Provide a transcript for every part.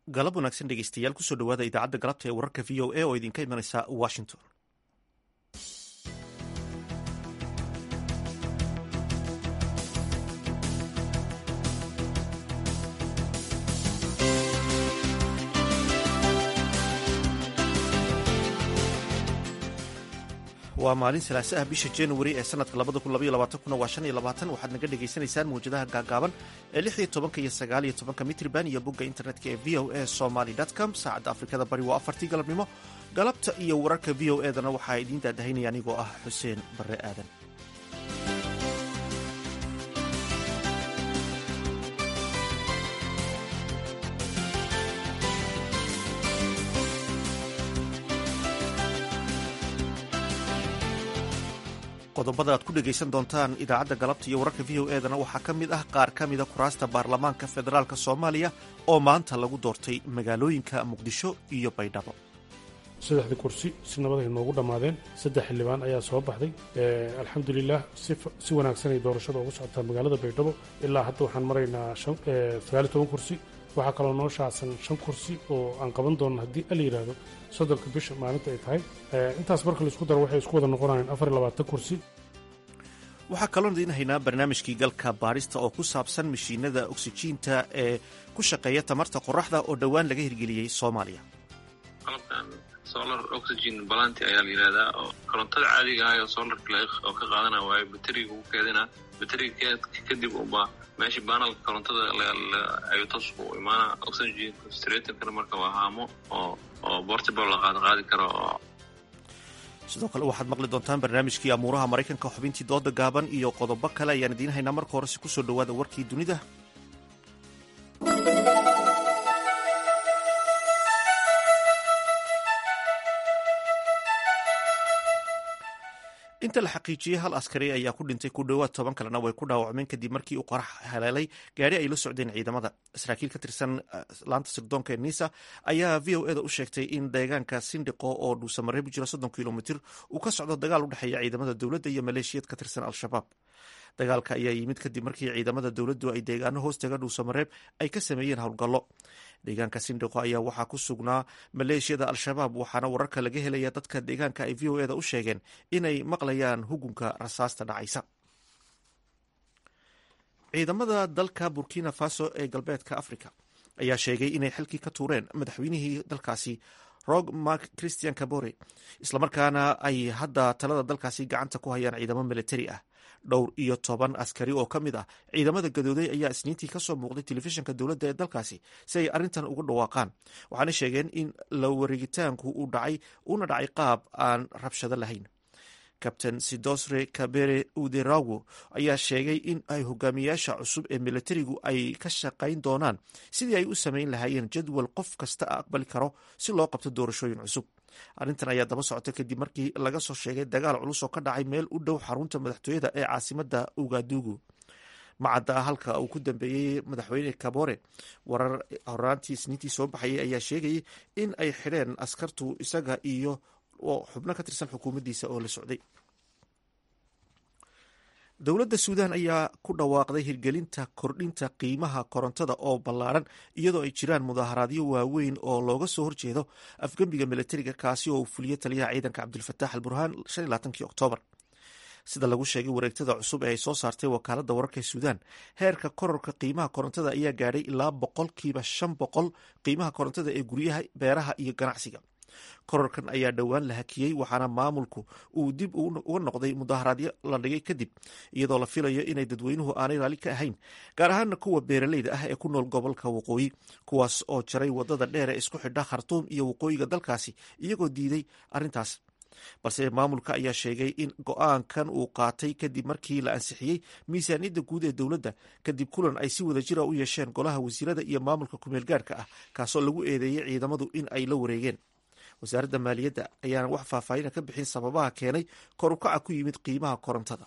galab wanaagsan dhegeystayaal kusoo dhawaada idaacadda galabta ee wararka v o a oo idinka imanaysa washington waa maalin salaase ah bisha januari ee sanadka waa shan iyo labaatan waxaad naga dhagaysanaysaan mawjadaha gaagaaban ee lix iyo tobanka iyo sagaal iyo tobanka mitriban iyo bogga internetka ee v o a somaly com saacadda afrikada bari waa afartii galabnimo galabta iyo wararka v o edana waxaa idiin daadahaynaya anigoo ah xuseen barre aadan qodobada aad ku dhegaysan doontaan idaacadda galabta iyo wararka v o edana waxaa ka mid ah qaar ka mida kuraasta baarlamaanka federaalk soomaaliya oo maanta lagu doortay magaalooyinka muqdisho iyo baydhabo saddexdii kursi si nabaday noogu dhammaadeen saddex xildhibaan ayaa soo baxday alxamdulilah si wanaagsanay doorashada ugu socotaa magaalada baydhabo ilaa hadda waxaan maraynaa sagaaliy toban kursi waxaa kaloo noo shaacsan shan kursi oo aan qaban doonno haddii ala yidhaahdo soddonka bisha maalinta ay tahay intaas marka laisku daro waxay isku wada noqonayaan afar iyo labaatan kursi waxaa kaloon idiin haynaa barnaamijkii galka baarista oo ku saabsan mashiinada oksijiinta ee ku shaqeeya tamarta qoraxda oo dhowaan laga hirgeliyey soomaaliya qalabkan solar oxygen balanti ayaa la yidhahdaa oo korontada caadiga ah oo solarka oo ka qaadana waayo bateriga ugu keedina bateriga kadib uba meesha banalka korontada ayuu toos u imaana oxygen concentratorkana marka waa haamo oo oo portable la qaad qaadi karo oo sidoo kale waxaad maqli doontaan barnaamijkii amuuraha maraykanka xubintii dooda gaaban iyo qodobo kale ayaan idiin haynaa marka horese kusoo dhawaada warkii dunida inta la xaqiijiyey hal askari ayaa ku dhintay ku dhowaad toban kalena way ku dhaawacmeen kadib markii uu qarax haleelay gaari ay la socdeen ciidamada saraakiil ka tirsan laanta sirdoonka ee nisa ayaa v o eda u sheegtay in deegaanka sindhiqo oo dhuusamareeb jiro soddon kilomitir uu ka socdo dagaal u dhexeeya ciidamada dowladda iyo maleeshiyad ka tirsan al-shabaab dagaalka ayaa yimid kadib markii ciidamada dowladdu ay deegaano hoostaga dhuusamareeb ay ka sameeyeen howlgallo deegaanka sindhiqo ayaa waxaa ku sugnaa maleeshiyada al-shabaab waxaana wararka laga helaya dadka deegaanka ay v o eda u sheegeen inay maqlayaan hugunka rasaasta dhacaysa ciidamada dalka burkina faso ee galbeedka africa ayaa sheegay inay xilkii ka tuureen madaxweynihii dalkaasi rog mark christian cabore islamarkaana ay hadda talada dalkaasi gacanta ku hayaan ciidamo militari ah dhowr iyo toban askari oo ka mid ah ciidamada gadooday ayaa isniintii kasoo muuqday telefishinka dowladda ee dalkaasi si ay arrintan uga dhawaaqaan waxaana sheegeen in la wareegitaanku uu dhacay una dhacay qaab aan rabshado lahayn kabtain sidosre kabere uderawo ayaa sheegay in ay hogaamiyaasha cusub ee militarigu ay ka shaqayn doonaan sidii ay u samayn lahaayeen jadwal qof kasta aqbali karo si loo qabto doorashooyin cusub arrintan ayaa daba socotay kadib markii laga soo sheegay dagaal culus oo ka dhacay meel u dhow xarunta madaxtooyada ee caasimada ugadugu macadda halka uu ku dambeeyey madaxweyne kabore warar horaantii isniintii soo baxayay ayaa sheegayay in ay xidheen askartu isaga iyo xubno ka tirsan xukuumaddiisa oo la socday dowladda suudan ayaa ku dhawaaqday hirgelinta kordhinta qiimaha korontada oo ballaaran iyadoo ay jiraan mudaaharaadyo waaweyn oo looga soo horjeedo afgembiga militariga kaasi oo uu fuliyey taliyaha ciidanka cabdilfataax al burhaan kii oktoobar sida lagu sheegay wareegtada cusub ee ay soo saartay wakaaladda wararka ee suudan heerka kororka qiimaha korontada ayaa gaadhay ilaa boqolkiiba shan boqol qiimaha korontada ee guryaha beeraha iyo ganacsiga kororkan ayaa dhowaan la hakiyey waxaana maamulku uu dib uga noqday mudaaharaadyo la dhigay kadib iyadoo la filayo inay dadweynuhu aanay raali ka ahayn gaar ahaana kuwa beeraleyda ah ee ku nool gobolka waqooyi kuwaas oo jaray wadada dheer ee isku xidha khartuum iyo waqooyiga dalkaasi iyagoo diiday arrintaas balse maamulka ayaa sheegay in go-aankan uu qaatay kadib markii la ansixiyey miisaaniyadda guud ee dowladda kadib kulan ay si wada jira u yeesheen golaha wasiirada iyo maamulka kumeel gaarhka ah kaasoo lagu eedeeyey ciidamadu in ay la wareegeen wasaaradda maaliyadda ayaana wax faahfaahina ka bixin sababaha keenay kor ukaca ku yimid qiimaha korontada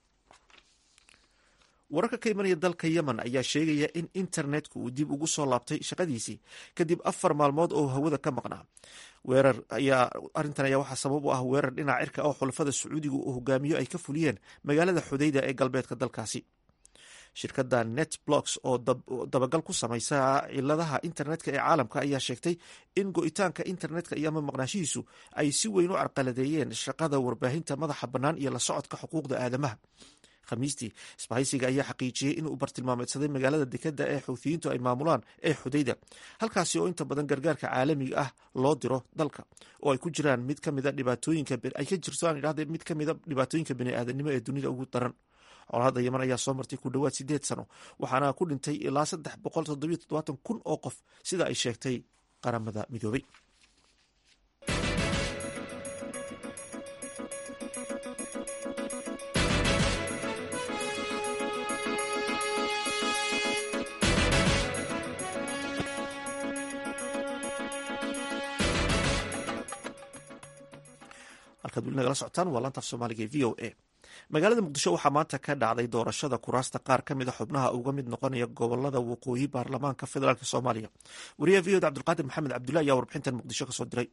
wararka ka imanaya dalka yemen ayaa sheegaya in internetka uu dib ugu soo laabtay shaqadiisii kadib afar maalmood oo hawada ka maqnaa weerar ayaa arrintan ayaa waxaa sabab u ah weerar dhinaca cirka oo xulafada sacuudiga uu hogaamiyo ay ka fuliyeen magaalada xudayda ee galbeedka dalkaasi shirkadda netblocks oo dabagal ku samaysa ciladaha internetka ee caalamka ayaa sheegtay in go-itaanka internetka iyo ama maqnaashihiisu ay si weyn u carqaladeeyeen shaqada warbaahinta madaxa bannaan iyo la socodka xuquuqda aadamaha khamiistii isbahaysiga ayaa xaqiijiyey inuu bartilmaameedsaday magaalada dekeda ee xuuthiyiintu ay maamulaan ee xudayda halkaasi oo inta badan gargaarka caalamiga ah loo diro dalka oo ay ku jiraan mid kamida dhibaatooyinka ay ka jirto aan idhahde mid kamida dhibaatooyinka baniaadanimo ee dunida ugu daran colaadda yeman ayaa soo martay ku dhowaad sideed sano waxaana ku dhintay ilaa saddex boqol toddobiyo toddobaatan kun oo qof sida ay sheegtay qaramada midoobay halkaad weli nagala socotaan waa laantaaf soomaaliga v o a magaalada muqdisho waxaa maanta ka dhacday doorashada kuraasta qaar ka mid a xubnaha uga mid noqonaya gobolada waqooyi baarlamaanka federaalk soomaaliya wariyaha v o da cabdulqaadir maxamed cabdullahi ayaa warbixintan muqdisho kasoo diray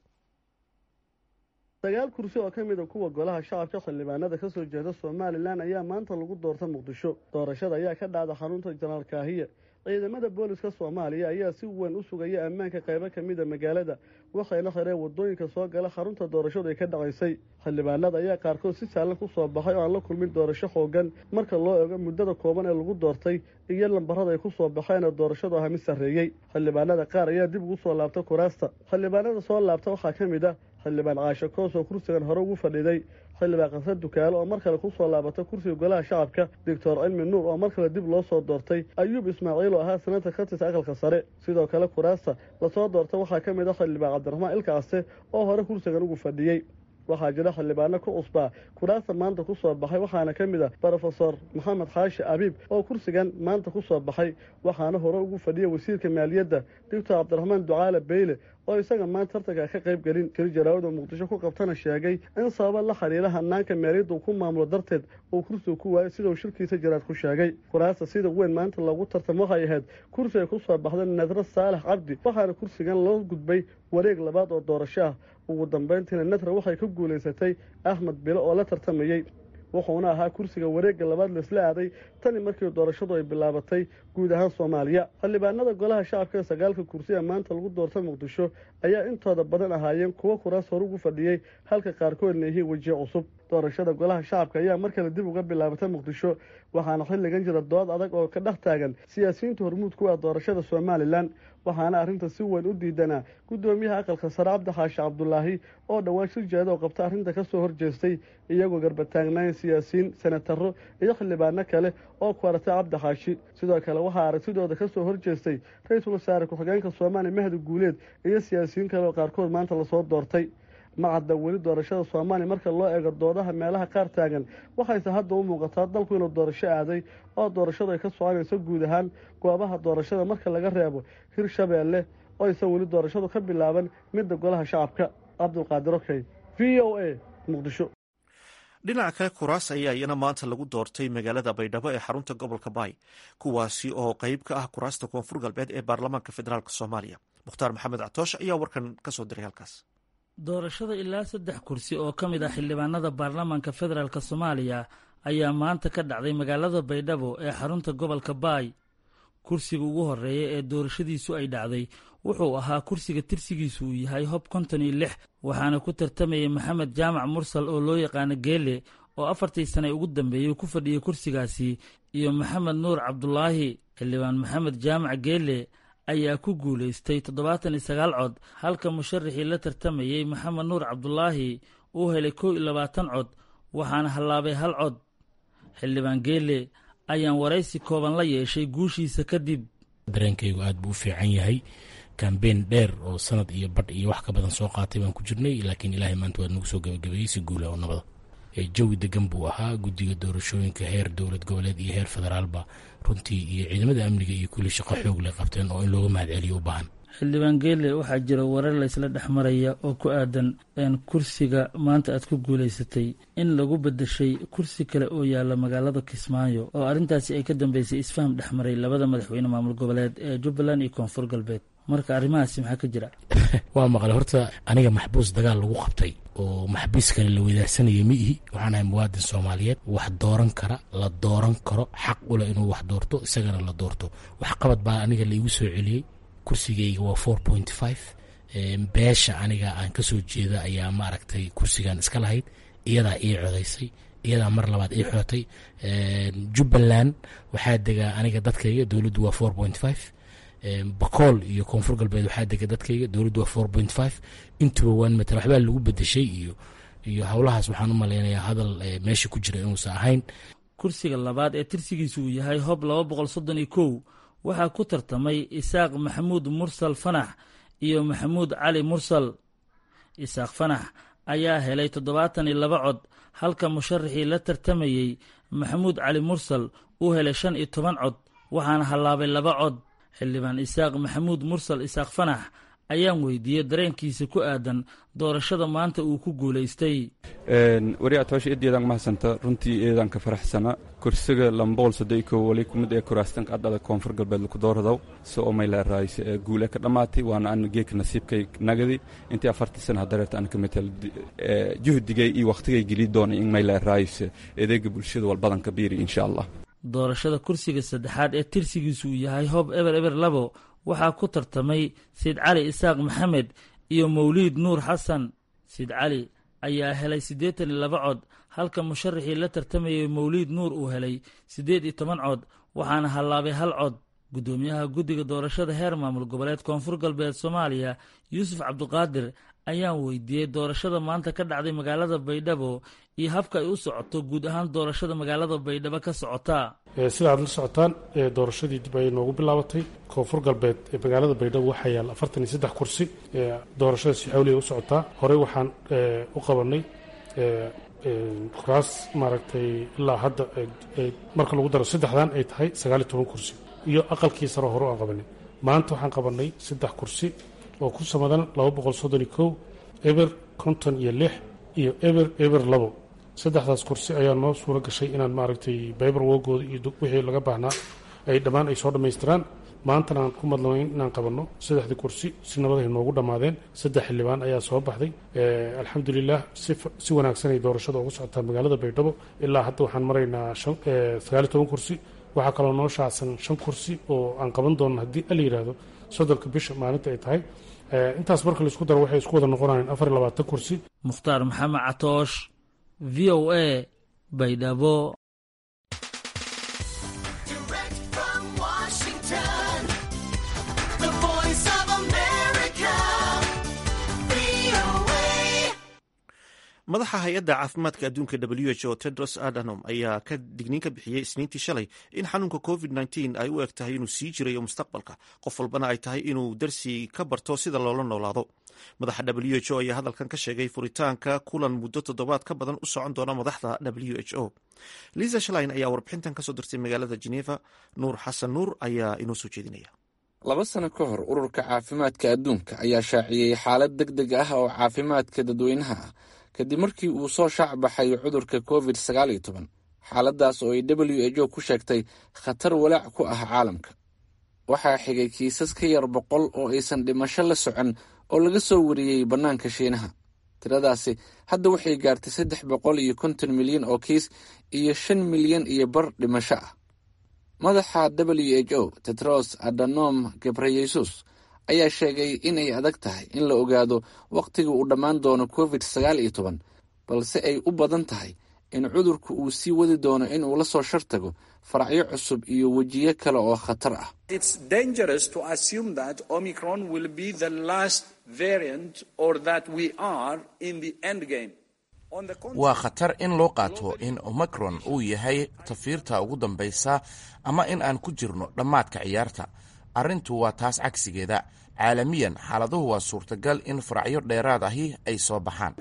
sagaal kursi oo ka mid a kuwa golaha shacabka xildhibaanada ka soo jeeda somalilan ayaa maanta lagu doorta muqdisho doorashada ayaa ka dhacda xarunta janaal kaahiye ciidamada booliska soomaaliya ayaa si weyn u sugaya ammaanka qaybo ka mid a magaalada waxayna xireen wadooyinka soo gala xarunta doorashadu ay ka dhacaysay xildhibaanada ayaa qaarkood si saalan ku soo baxay oo aan la kulmin doorasho xoogan marka loo eego muddada kooban ee lagu doortay iyo lambarada ay ku soo baxeen oo doorashadu aha mid sarreeyey xildhibaanada qaar ayaa dib ugu soo laabta kuraasta xildhibaanada soo laabta waxaa ka mid ah xildhibaan caasho koos oo kursigan hore ugu fadhiday xildhibaan qasar dukaalo oo mar kale ku soo laabata kursiga golaha shacabka doctor cilmi nuur oo mar kale dib loo soo doortay ayuub ismaaciil oo ahaa sanadka ka tirsa aqalka sare sidoo kale kuraasta lasoo doorta waxaa ka mid ah xildhibaan cabdiraxmaan ilkacaste oo hore kursigan ugu fadhiyey waxaa jira xildhibaano ku cusbaa kuraasta maanta ku soo baxay waxaana ka mid ah brofesor maxamed xaashi abiib oo kursigan maanta ku soo baxay waxaana hore ugu fadhiyay wasiirka maaliyadda doctor cabdiraxmaan ducaale beyle oo isaga maanta tartanka ka qayb gelin keli jaraawada muqdisho ku qabtana sheegay in sababa la xiriira hanaanka maaliyadda uu ku maamulo darteed uu kursiga ku waayay sidau shirkiisa jaraad ku sheegay kuraasta sida weyn maanta loogu tartamo waxay ahayd kursi ay ku soo baxda nadra saalax cabdi waxaana kursigan loo gudbay wareeg labaad oo doorasho ah ugu dambayntiina nadra waxay ka guulaysatay axmed bilo oo la tartamayey wuxuuna ahaa kursiga wareegga labaad laisla aaday tani markii doorashadu ay bilaabatay guud ahaan soomaaliya xildhibaanada golaha shacabka sagaalka kursi ee maanta lagu doorta muqdisho ayaa intooda badan ahaayeen kuwo kuraas hore ugu fadhiyey halka qaarkoodna yihiin wejiye cusub doorashada golaha shacabka ayaa mar kale dib uga bilaabatay muqdisho waxaana xilligan jira dood adag oo ka dhex taagan siyaasiyiinta hormuud ku ah doorashada somalilan waxaana arrinta si weyn u diidanaa guddoomiyaha aqalka sare cabdi xaashi cabdulaahi oo dhowaan shir jeeda oo qabta arrinta ka soo horjeestay iyagoo garbataagnayn siyaasiyiin senataro iyo xildhibaano kale oo ku aratay cabdi xaashi sidoo kale waxaa aragtidooda ka soo horjeestay ra-iisul wasaare ku-xigeenka soomaaliya mahdi guuleed iyo siyaasiyiin kale oo qaarkood maanta lasoo doortay ma cadda weli doorashada soomaaliya marka loo eego doodaha meelaha qaar taagan waxayse hadda u muuqataa dalku inuu doorasho aaday oo doorashadu ay ka soconayso guud ahaan goobaha doorashada marka laga reebo hirshabeelle oo ayse weli doorashadu ka bilaaban midda golaha shacabka cabdulqaadir okey v o a muqdisho dhinaca kale kuraas ayaa iyana maanta lagu doortay magaalada baydhabo ee xarunta gobolka baay kuwaasi oo qeyb ka ah kuraasta koonfur galbeed ee baarlamaanka federaalk soomaaliya mukhtaar maxamed catoosh ayaa warkan kasoo diray halkaas doorashada ilaa saddex kursi oo ka mid ah xildhibaanada baarlamaanka federaalk soomaaliya ayaa maanta ka dhacday magaalada baydhabo ee xarunta gobolka baay kursiga ugu horeeya ee doorashadiisu ay dhacday wuxuu ahaa kursiga tirsigiisu uu yahay hob konton iyo lix waxaana ku tartamayay maxamed jaamac mursal oo loo yaqaano geele oo afartii sane ugu dambeeyey ku fadhiyay kursigaasi iyo maxamed nuur cabdulaahi xildhibaan maxamed jaamac geele ayaa ku guulaystay toddobaatan iyo sagaal cod halka musharaxii la tartamayey maxamed nuur cabdulaahi uu helay kow iyo labaatan cod waxaana hallaabay hal cod xildhibaan geele ayaan waraysi kooban la yeeshay guushiisa kadib dareenkaygu aad buu u fiican yahay kambeyn dheer oo sanad iyo badh iyo wax ka badan soo qaatay baan ku jirnay laakiin ilaahay maanta waad nagu soo gabagabeeyey si guula oo nabada jawi degan buu ahaa guddiga doorashooyinka heer dowlad goboleed iyo heer federaalba runtii iyo ciidamada amniga iyo kulli shaqo xoog leh qabteen oo in looga mahad celiyo u baahan xildhibaan geele waxaa jira warar laysla dhex maraya oo ku aadan kursiga maanta aad ku guulaysatay in lagu bedeshay kursi kale oo yaalla magaalada kismaayo oo arrintaasi ay ka dambeysay isfaham dhex maray labada madaxweyne maamul goboleed ee jubbaland iyo koonfur galbeed marka arrimahaasi maxaa ka jira waa maqlay horta aniga maxbuus dagaal lagu qabtay oo maxbiis kale la wadaagsanaya ma ihi waxaan ahay muwaadin soomaaliyeed wax dooran kara la dooran karo xaq ule inuu wax doorto isagana la doorto wax qabad baa aniga laigu soo celiyey kursigayga waa four point five beesha aniga aan ka soo jeeda ayaa maaragtay kursigan iska lahayd iyadaa ii codaysay iyadaa mar labaad ii xootay jubbaland waxaa degaa aniga dadkayga dowladdu waa four point five bakool iyo koonfur galbeed waxaa dega dadkayga dowladdu waa four point five intuba waan matala waxbaa lagu bedeshay iyo iyo howlahaas waxaan u malaynayaa hadal meesha ku jira inuusan ahayn kursiga labaad ee tirsigiisu uu yahay hob laba boqol soddon iyo kow waxaa ku tartamay isaaq maxamuud mursal fanax iyo maxamuud cali mursal isaaq fanax ayaa helay toddobaatan iyo laba cod halka musharaxii la tartamayey maxamuud cali mursal uu helay shan iyo toban cod waxaana hallaabay laba cod xildhibaan isaaq maxamuud mursal isaaq fanax ayaan weydiiyey dareenkiisa ku aadan doorashada maanta uu ku guulaystay wariyaa toosha eedeedaan mahadsanta runtii eedaan ka faraxsana kursiga lamboqol soddon kow wali kumid ee kuraastanka adhada koonfur galbeed laku dooradaw so oo mayla raayse ee guule ka dhammaatay waana aan geeka nasiibkay nagadi intii afartii sana hadareerta aan ka metel juhdigay iyo wakhtigay geli doonay in mayla raayse edeega bulshada walbadan ka biiri insha allah doorashada kursiga saddexaad ee tirsigiisu uu yahay hob eber eber labo waxaa ku tartamay sayid cali isaaq maxamed iyo mawliid nuur xasan sayid cali ayaa helay siddeetan iyo laba cod halka musharaxii la tartamayay mawliid nuur uu helay siddeed iyo toban cod waxaana hallaabay hal cod guddoomiyaha guddiga doorashada heer maamul goboleed koonfur galbeed soomaaliya yuusuf cabduqaadir ayaan weydiiyey doorashada maanta ka dhacday magaalada baydhabo iyo habka ay u socoto guud ahaan doorashada magaalada baydhabo ka socotaa sida aad la socotaan doorashadii dib ayay noogu bilaabatay koonfur galbeed ee magaalada baydhabo waxaa yaalla afartan iyo saddex kursi doorashada si xawliya u socotaa horey waxaan u qabanay kuraas maaragtay ilaa hadda marka lagu daro saddexdan ay tahay sagaal iyo toban kursi iyo aqalkii saro hore aan qabanay maanta waxaan qabanay saddex kursi oo ku samadan laba boqol soddon iyo kow eber konton iyo lix iyo eber eber labo saddexdaas kursi ayaa noo suuro gashay inaan maaragtay baybar woogooda iyo wixii laga baahnaa ay dhammaan ay soo dhammaystiraan maantana aan ku madlamayn inaan qabanno saddexdii kursi si nabad ay noogu dhammaadeen saddex xildhibaan ayaa soo baxday alxamdulilah si wanaagsan ay doorashada ugu socotaa magaalada baydhabo ilaa hadda waxaan maraynaa sagaal iyo toban kursi waxaa kaloo noo shaacsan shan kursi oo aan qaban doonno haddii ala yidhaahdo soddonka bisha maalinta ay tahay intaas marka laisku daro waxay isku wada noqonayaan afar iyo labaatan kursi mukhtaar maxamed catoosh v o a baydhabo madaxa hay-adda caafimaadka adduunka w h o tedros adhanom ayaa ka digniin ka bixiyey isniintii shalay in xanuunka covid nteen ay u eg tahay inuu sii jirayo mustaqbalka qof walbana ay tahay inuu darsi ka barto sida loola noolaado madaxa w h o ayaa hadalkan ka sheegay furitaanka kulan muddo toddobaad ka badan u socon doona madaxda w h o liza shalain ayaa warbixintan kasoo dirtay magaalada geneva nuur xasan nuur ayaa inoo soo jeedinaya laba sano ka hor ururka caafimaadka adduunka ayaa shaaciyey xaalad deg deg ah oo caafimaadka dadweynaha ah kadib markii uu soo shaac baxay cudurka covid sagaal iyo toban xaaladaas oo ay w h o ku sheegtay khatar walaac ku ah caalamka waxaa xigay kiisas ka yar boqol oo aysan dhimasho la socon oo laga soo wariyey bannaanka shiinaha tiradaasi hadda waxay gaartay saddex boqol iyo konton milyan oo kiis iyo shan milyan iyo bar dhimasho ah madaxa w h o tetros adanom gebreyesus ayaa sheegay inay adag tahay in la ogaado wakhtiga uu dhammaan doono covid sagaal iyo toban balse ay u badan tahay in cudurku uu sii wadi doono inuu la soo shartago faracyo cusub iyo wejiyo kale oo khatar ah waa khatar in loo qaato in omicron uu yahay tafiirta ugu dambaysa ama in aan ku jirno dhammaadka ciyaarta arrintu waa taas cagsigeeda caalamiyan xaaladuhu waa suurtagal in faracyo dheeraad ahi ay soo baxaan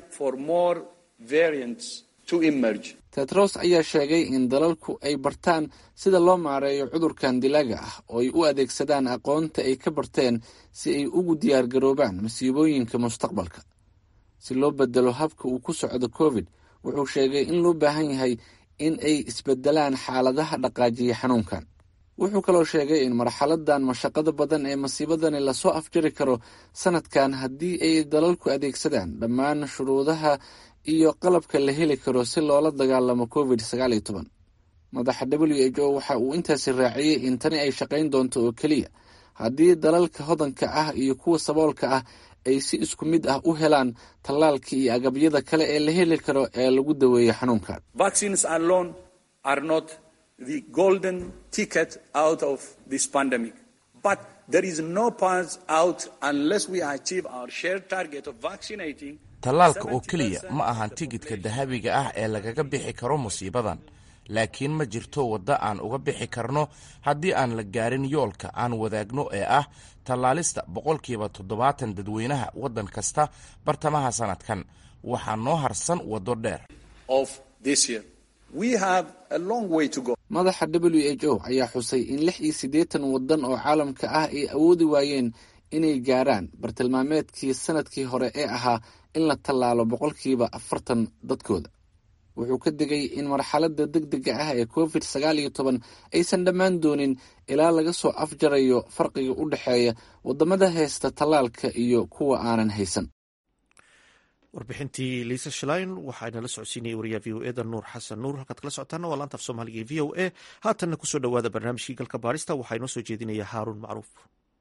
tetros ayaa sheegay in dalalku ay bartaan sida loo maareeyo cudurkan dilaaga ah oo ay u adeegsadaan aqoonta ay ka barteen si ay ugu diyaargaroobaan masiibooyinka mustaqbalka si loo bedelo habka uu ku socdo covid wuxuu sheegay in loo baahan yahay in ay isbedelaan xaaladaha dhaqaajiya xanuunkan wuxuu kaloo sheegay in marxaladan mashaqada badan ee masiibadani lasoo afjari karo sanadkan haddii ay dalalku adeegsadaan dhammaan shuruudaha iyo qalabka la heli karo si loola dagaalamo covid sagaal iyo toban madaxa w h o waxa uu intaasi raaciyey in tani ay shaqayn doonto oo keliya haddii dalalka hodanka ah iyo kuwa saboolka ah ay si isku mid ah u helaan tallaalka iyo agabyada kale ee la heli karo ee lagu daweeyo xanuunkan the golden ticket out of this pandemic. But there is no path out unless we achieve our shared target of vaccinating. tallaalka oo keliya ma ahan tigidhka dahabiga ah ee lagaga bixi karo musiibadan laakiin ma jirto waddo aan uga bixi karno haddii aan la gaarin yoolka aan wadaagno ee ah tallaalista boqolkiiba toddobaatan dadweynaha waddan kasta bartamaha sanadkan waxaa noo harsan waddo dheer madaxa w h o ayaa xusay in lix iyo siddeetan waddan oo caalamka ah ay awoodi waayeen inay gaaraan bartilmaameedkii sanadkii hore ee ahaa in la tallaalo boqolkiiba afartan dadkooda wuxuu ka digay in marxaladda deg dega ah ee covid sagaal iyo toban aysan dhammaan doonin ilaa laga soo afjarayo farqiga u dhexeeya waddamada haysta tallaalka iyo kuwa aanan haysan warbixintii liisa shlein waxaa inala socodsiinayay wariyaha v o eda nuur xasan nuur halkaad kala socotaana waa laanta af soomaaliga ee v o a haatanna kusoo dhowaada barnaamijkii galka baarista waxaa inoo soo jeedinaya haaruun macruuf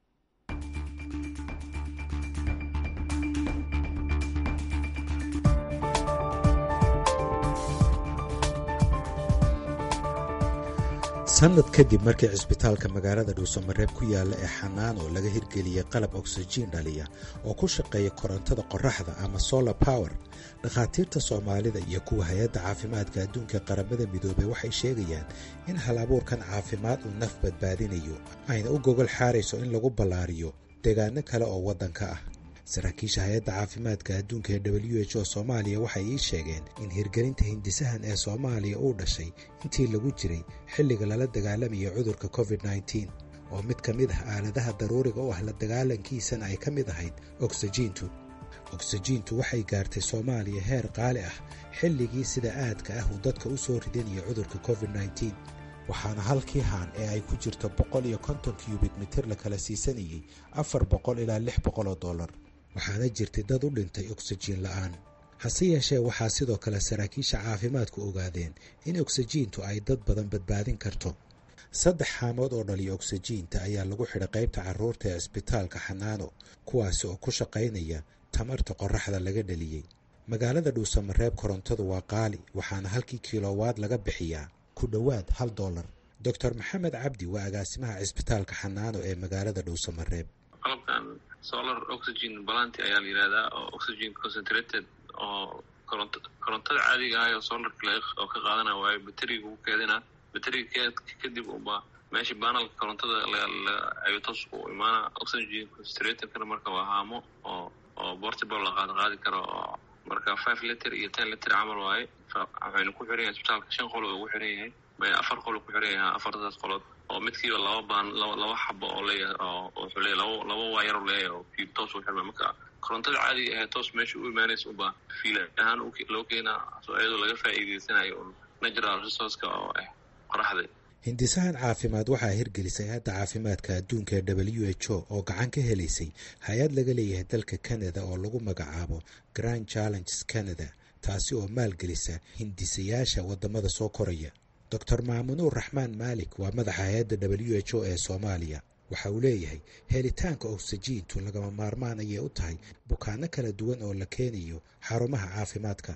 sanad kadib markii cisbitaalka magaalada dhuusamareeb ku yaalla ee xanaano laga hirgeliyey qalab oksijiin dhaliya oo ku shaqeeya korontada qoraxda ama solar power dhakhaatiirta soomaalida iyo kuwa hay-adda caafimaadka adduunka qaramada midoobey waxay sheegayaan in hal abuurkan caafimaad uu naf badbaadinayo ayna u gogol xaarayso in lagu ballaariyo deegaano kale oo waddanka ah saraakiisha hay-adda caafimaadka adduunka ee w h o soomaaliya waxay ii sheegeen in hirgelinta hindisahan ee soomaaliya uu dhashay intii lagu jiray xilliga lala dagaalamayo cudurka covid nneteen oo mid ka mid ah aaladaha daruuriga u ah la dagaalankiisana ay ka mid ahayd oksijiintu oksijiintu waxay gaartay soomaaliya heer qaali ah xilligii sida aadka ah uu dadka u soo ridanayo cudurka covid nneteen waxaana halkii haan ee ay ku jirto boqol iyo konton kyubik mitir la kala siisanayey afar boqol ilaa lix boqol oo dollar waxaana jirtay dad u dhintay oksijiin la'aan hase yeeshee waxaa sidoo kale saraakiisha caafimaadku ogaadeen in oksijiintu ay dad badan badbaadin karto saddex xaamood oo dhaliya oksijiinta ayaa lagu xidhay qaybta carruurta ee cisbitaalka xanaano kuwaasi oo ku shaqaynaya tamarta qoraxda laga dhaliyey magaalada dhuusamareeb korontadu waa qaali waxaana halkii kilowaad laga bixiyaa ku dhowaad hal dollar doctor maxamed cabdi waa agaasimaha cisbitaalka xanaano ee magaalada dhuusamareeb qalabkan solar oxygen balanti ayaa la yihahdaa oo oxygen concentrated oo koronto korontada caadiga ah oo solarka oo ka qaadana waayo bateriga ugu keedina bateriga kadib uba meesha banalka korontada ayuu toos u imaana oxygen concentratorkana marka waa haamo oo oo portable la qaad qaadi karo oo marka five liter iyo ten liter camal waaye waxaynu ku xiran yahay isbitaalka shan qol ugu xiran yahay afar qol ku xiran yahay afartaas qolood oo midkiiba laba baan laba xabo oo leeyahay oo wuxuu leeyahay laba laba waayar leeyahay oo fiil toos u xirma marka korontada caadiga ahayd toos meesha u imaanaysa unba fiil ahaan loo keenaa so iyadoo laga faa'iideysanayo un natural resourceka oo ah qoraxda hindisahan caafimaad waxaa hirgelisay hay-adda caafimaadka adduunka ee w h o oo gacan ka helaysay hay-ad laga leeyahay dalka canada oo lagu magacaabo grand challenges canada taasi oo maalgelisa hindisayaasha waddamada soo koraya doctor maamunuur raxmaan maalik waa madaxa hay-adda w h o ee soomaaliya waxa uu leeyahay helitaanka oksijiintu lagama maarmaan ayay u tahay bukaano kala duwan oo la keenayo xarumaha caafimaadka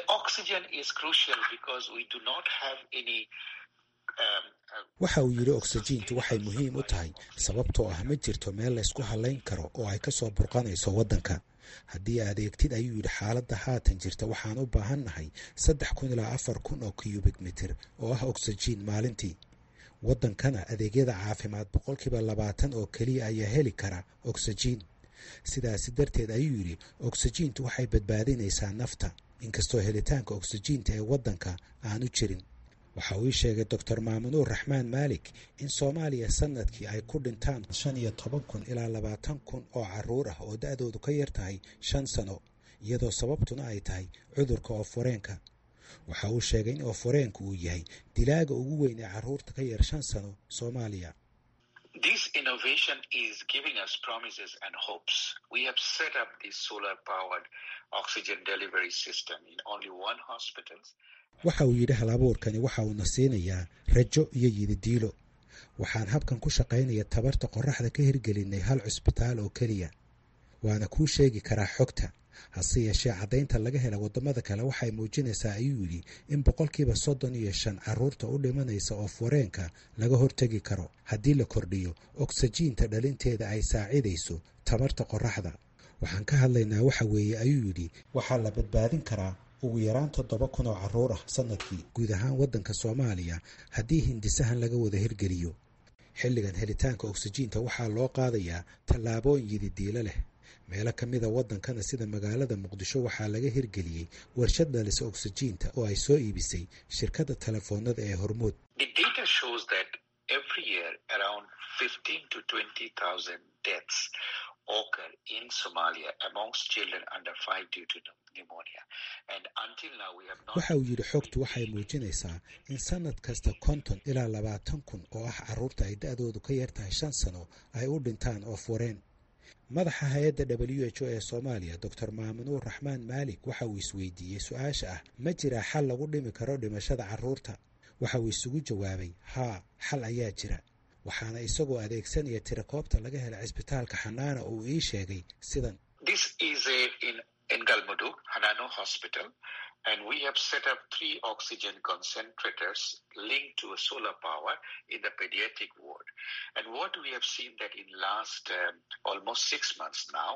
waxa uu yidhi oksijiintu waxay muhiim u tahay sababtoo ah ma jirto meel laysku hallayn karo oo ay ka soo burqanayso waddanka haddii aad eegtid ayuu yidhi xaaladda haatan jirta waxaan u baahan nahay saddex kun ilaa afar kun oo cubik mitir oo ah oksijiin maalintii waddankana adeegyada caafimaad boqolkiiba labaatan oo keliya ayaa heli kara oksijiin sidaasi darteed ayuu yidhi oksijiintu waxay badbaadinaysaa nafta inkastoo helitaanka oksijiinta ee waddanka aanu jirin waxa uu ii sheegay doctor maamunuur raxmaan maalik in soomaaliya sanadkii ay ku dhintaan shan iyo toban kun ilaa labaatan kun oo caruur ah oo da-doodu ka yar tahay shan sano iyadoo sababtuna ay tahay cudurka oo fureenka waxa uu sheegay in ooforeenku uu yahay dilaaga ugu weyn ee carruurta ka yar shan sano soomaaliya waxa uu yidhi hal abuurkani waxa uuna siinayaa rajo iyo yididiilo waxaan habkan ku shaqaynaya tabarta qorraxda ka hirgelinay hal cusbitaal oo keliya waana kuu sheegi karaa xogta hase yeeshee caddaynta laga hela waddamada kale waxay muujinaysaa ayuu yidhi in boqolkiiba soddon iyo shan carruurta u dhimanaysa ooforeenka laga hortegi karo haddii la kordhiyo ogsajiinta dhalinteeda ay saacidayso tabarta qorraxda waxaan ka hadlaynaa waxa weeye ayuu yidhi waxaa la badbaadin karaa ugu yaraan toddoba kun oo carruur ah sannadkii guud ahaan waddanka soomaaliya haddii hindisahan laga wada hirgeliyo xilligan helitaanka ogsajiinta waxaa loo qaadayaa tallaabooyin yididiilo leh meelo ka mida waddankana sida magaalada muqdisho waxaa laga hirgeliyey warshad dhalisa ogsajiinta oo ay soo iibisay shirkadda telefoonada ee hormuud waxa uu yidhi xogtu waxay muujinaysaa in sannad kasta konton ilaa labaatan kun oo ah carruurta ay da-doodu ka yar tahay shan sano ay u dhintaan ooforeen madaxa hay-adda w h o ee soomaaliya doctor maamunuur raxmaan maalik waxa uu isweydiiyey su-aasha ah ma jiraa xal lagu dhimi karo dhimashada carruurta waxa uu isugu jawaabay haa xal ayaa jira waxaana isagoo adeegsanaya tirakoobta laga hela cisbitaalka xanaana uu ii sheegay sidan and we have set up three oxygen concentrators linked to a solar power in the pediatric ward. And what we have seen that in last um, almost six months now,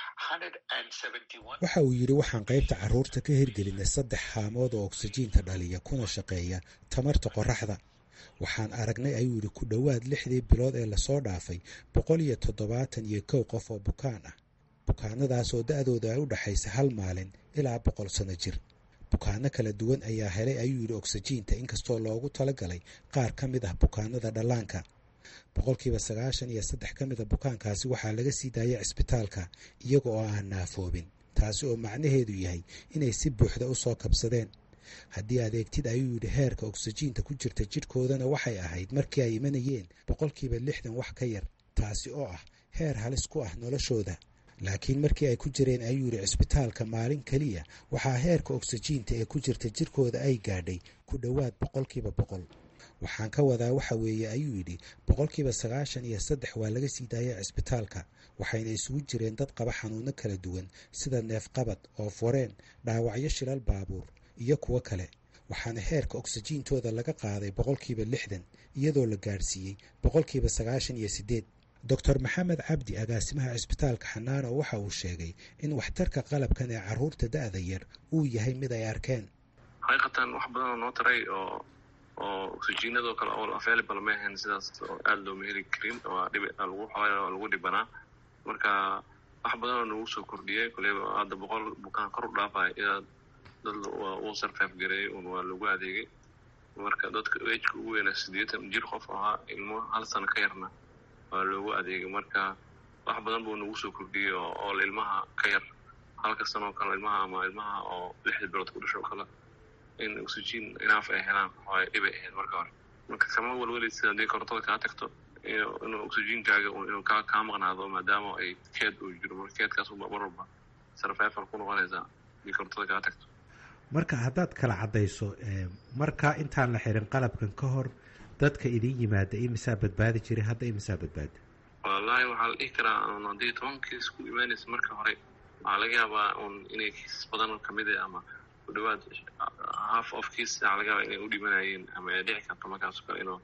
171. waxa uu yidhi waxaan qaybta carruurta ka hirgelinay saddex haamood oo oksijiinta dhaliya kuna shaqeeya tamarta qorraxda waxaan aragnay ayuu yidhi ku dhowaad lixdii bilood ee lasoo dhaafay boqol iyo toddobaatan iyo kow qof oo bukaan ah bukaanadaas oo da-dooda ay u dhexaysa hal maalin ilaa boqol sano jir bukaano kala duwan ayaa helay ayuu yidhi ogsajiinta inkastoo loogu talagalay qaar ka mid ah bukaanada dhallaanka boqolkiiba sagaashan iyo saddex ka mida bukaankaasi waxaa laga sii daayay cisbitaalka iyaga oo aan naafoobin taasi oo macnaheedu yahay inay si buuxda u soo kabsadeen haddii adeegtid ayuu yidhi heerka ogsajiinta ku jirta jidhkoodana waxay ahayd markii ay imanayeen boqolkiiba lixdan wax ka yar taasi oo ah heer halis ku ah noloshooda laakiin markii ay ku jireen ayuu yidhi cisbitaalka maalin keliya waxaa heerka ogsajiinta ee ku jirta jirkooda ay gaadhay ku dhowaad boqolkiiba boqol waxaan ka wadaa waxa weeye ayuu yidhi boqolkiiba sagaashan iyo saddex waa laga sii daayay cisbitaalka waxayna isugu jireen dad qaba xanuuno kala duwan sida neefqabad oo foreen dhaawacyo shilal baabuur iyo kuwo kale waxaana heerka ogsajiintooda laga qaaday boqolkiiba lixdan iyadoo la gaadhsiiyey boqolkiiba sagaashan iyo siddeed doctor maxamed cabdi agaasimaha cisbitaalka xanaano waxa uu sheegay in waxtarka qalabkan ee carruurta da-da yar uu yahay mid ay arkeen xaqiiqatan wax badan oo noo taray oo oo oksijiinadoo kale oo available ma ahayn sidaas oo aada looma heli karin oo dhib lagu xoola lagu dhibanaa marka wax badan oo nagu soo kordhiyay koleyba hadda boqol bukaan kor u dhaafaya ilaa dad uu sarfaaf gareeyay un waa lagu adeegay marka dadka ejka ugu weynaa siddeetan jir qof ahaa ilmo hal sano ka yarna waa loogu adeegay marka wax badan buu nagu soo kordhiyey oo ilmaha ka yar halka sanoo kale ilmaha ama ilmaha oo lixda bilood ku dhasho kale in oxygen inaaf ay helaan ay dhibay ahayd marka hore marka kama walwaleysid haddii korontada kaa tagto inuu oxygenkaaga inuu kaa kaa maqnaado maadaama ay keed uu jiro marka keedkaas mar walba sarfeefal ku noqonaysaa haddii korontada kaa tagto marka haddaad kala caddayso marka intaan la xirin qalabkan ka hor dadka idin yimaada imisaa badbaadi jiray hadda imisaa badbaada wallaahi waxaa la dhihi karaa un haddii toban kiis ku imaanaysa marka hore waxaa laga yaabaa un inay kiisas badan kamid ah ama ku dhawaad half of kiis waxaa laga yaabaa inay u dhimanayeen ama ay dhici karto markaas kale inuu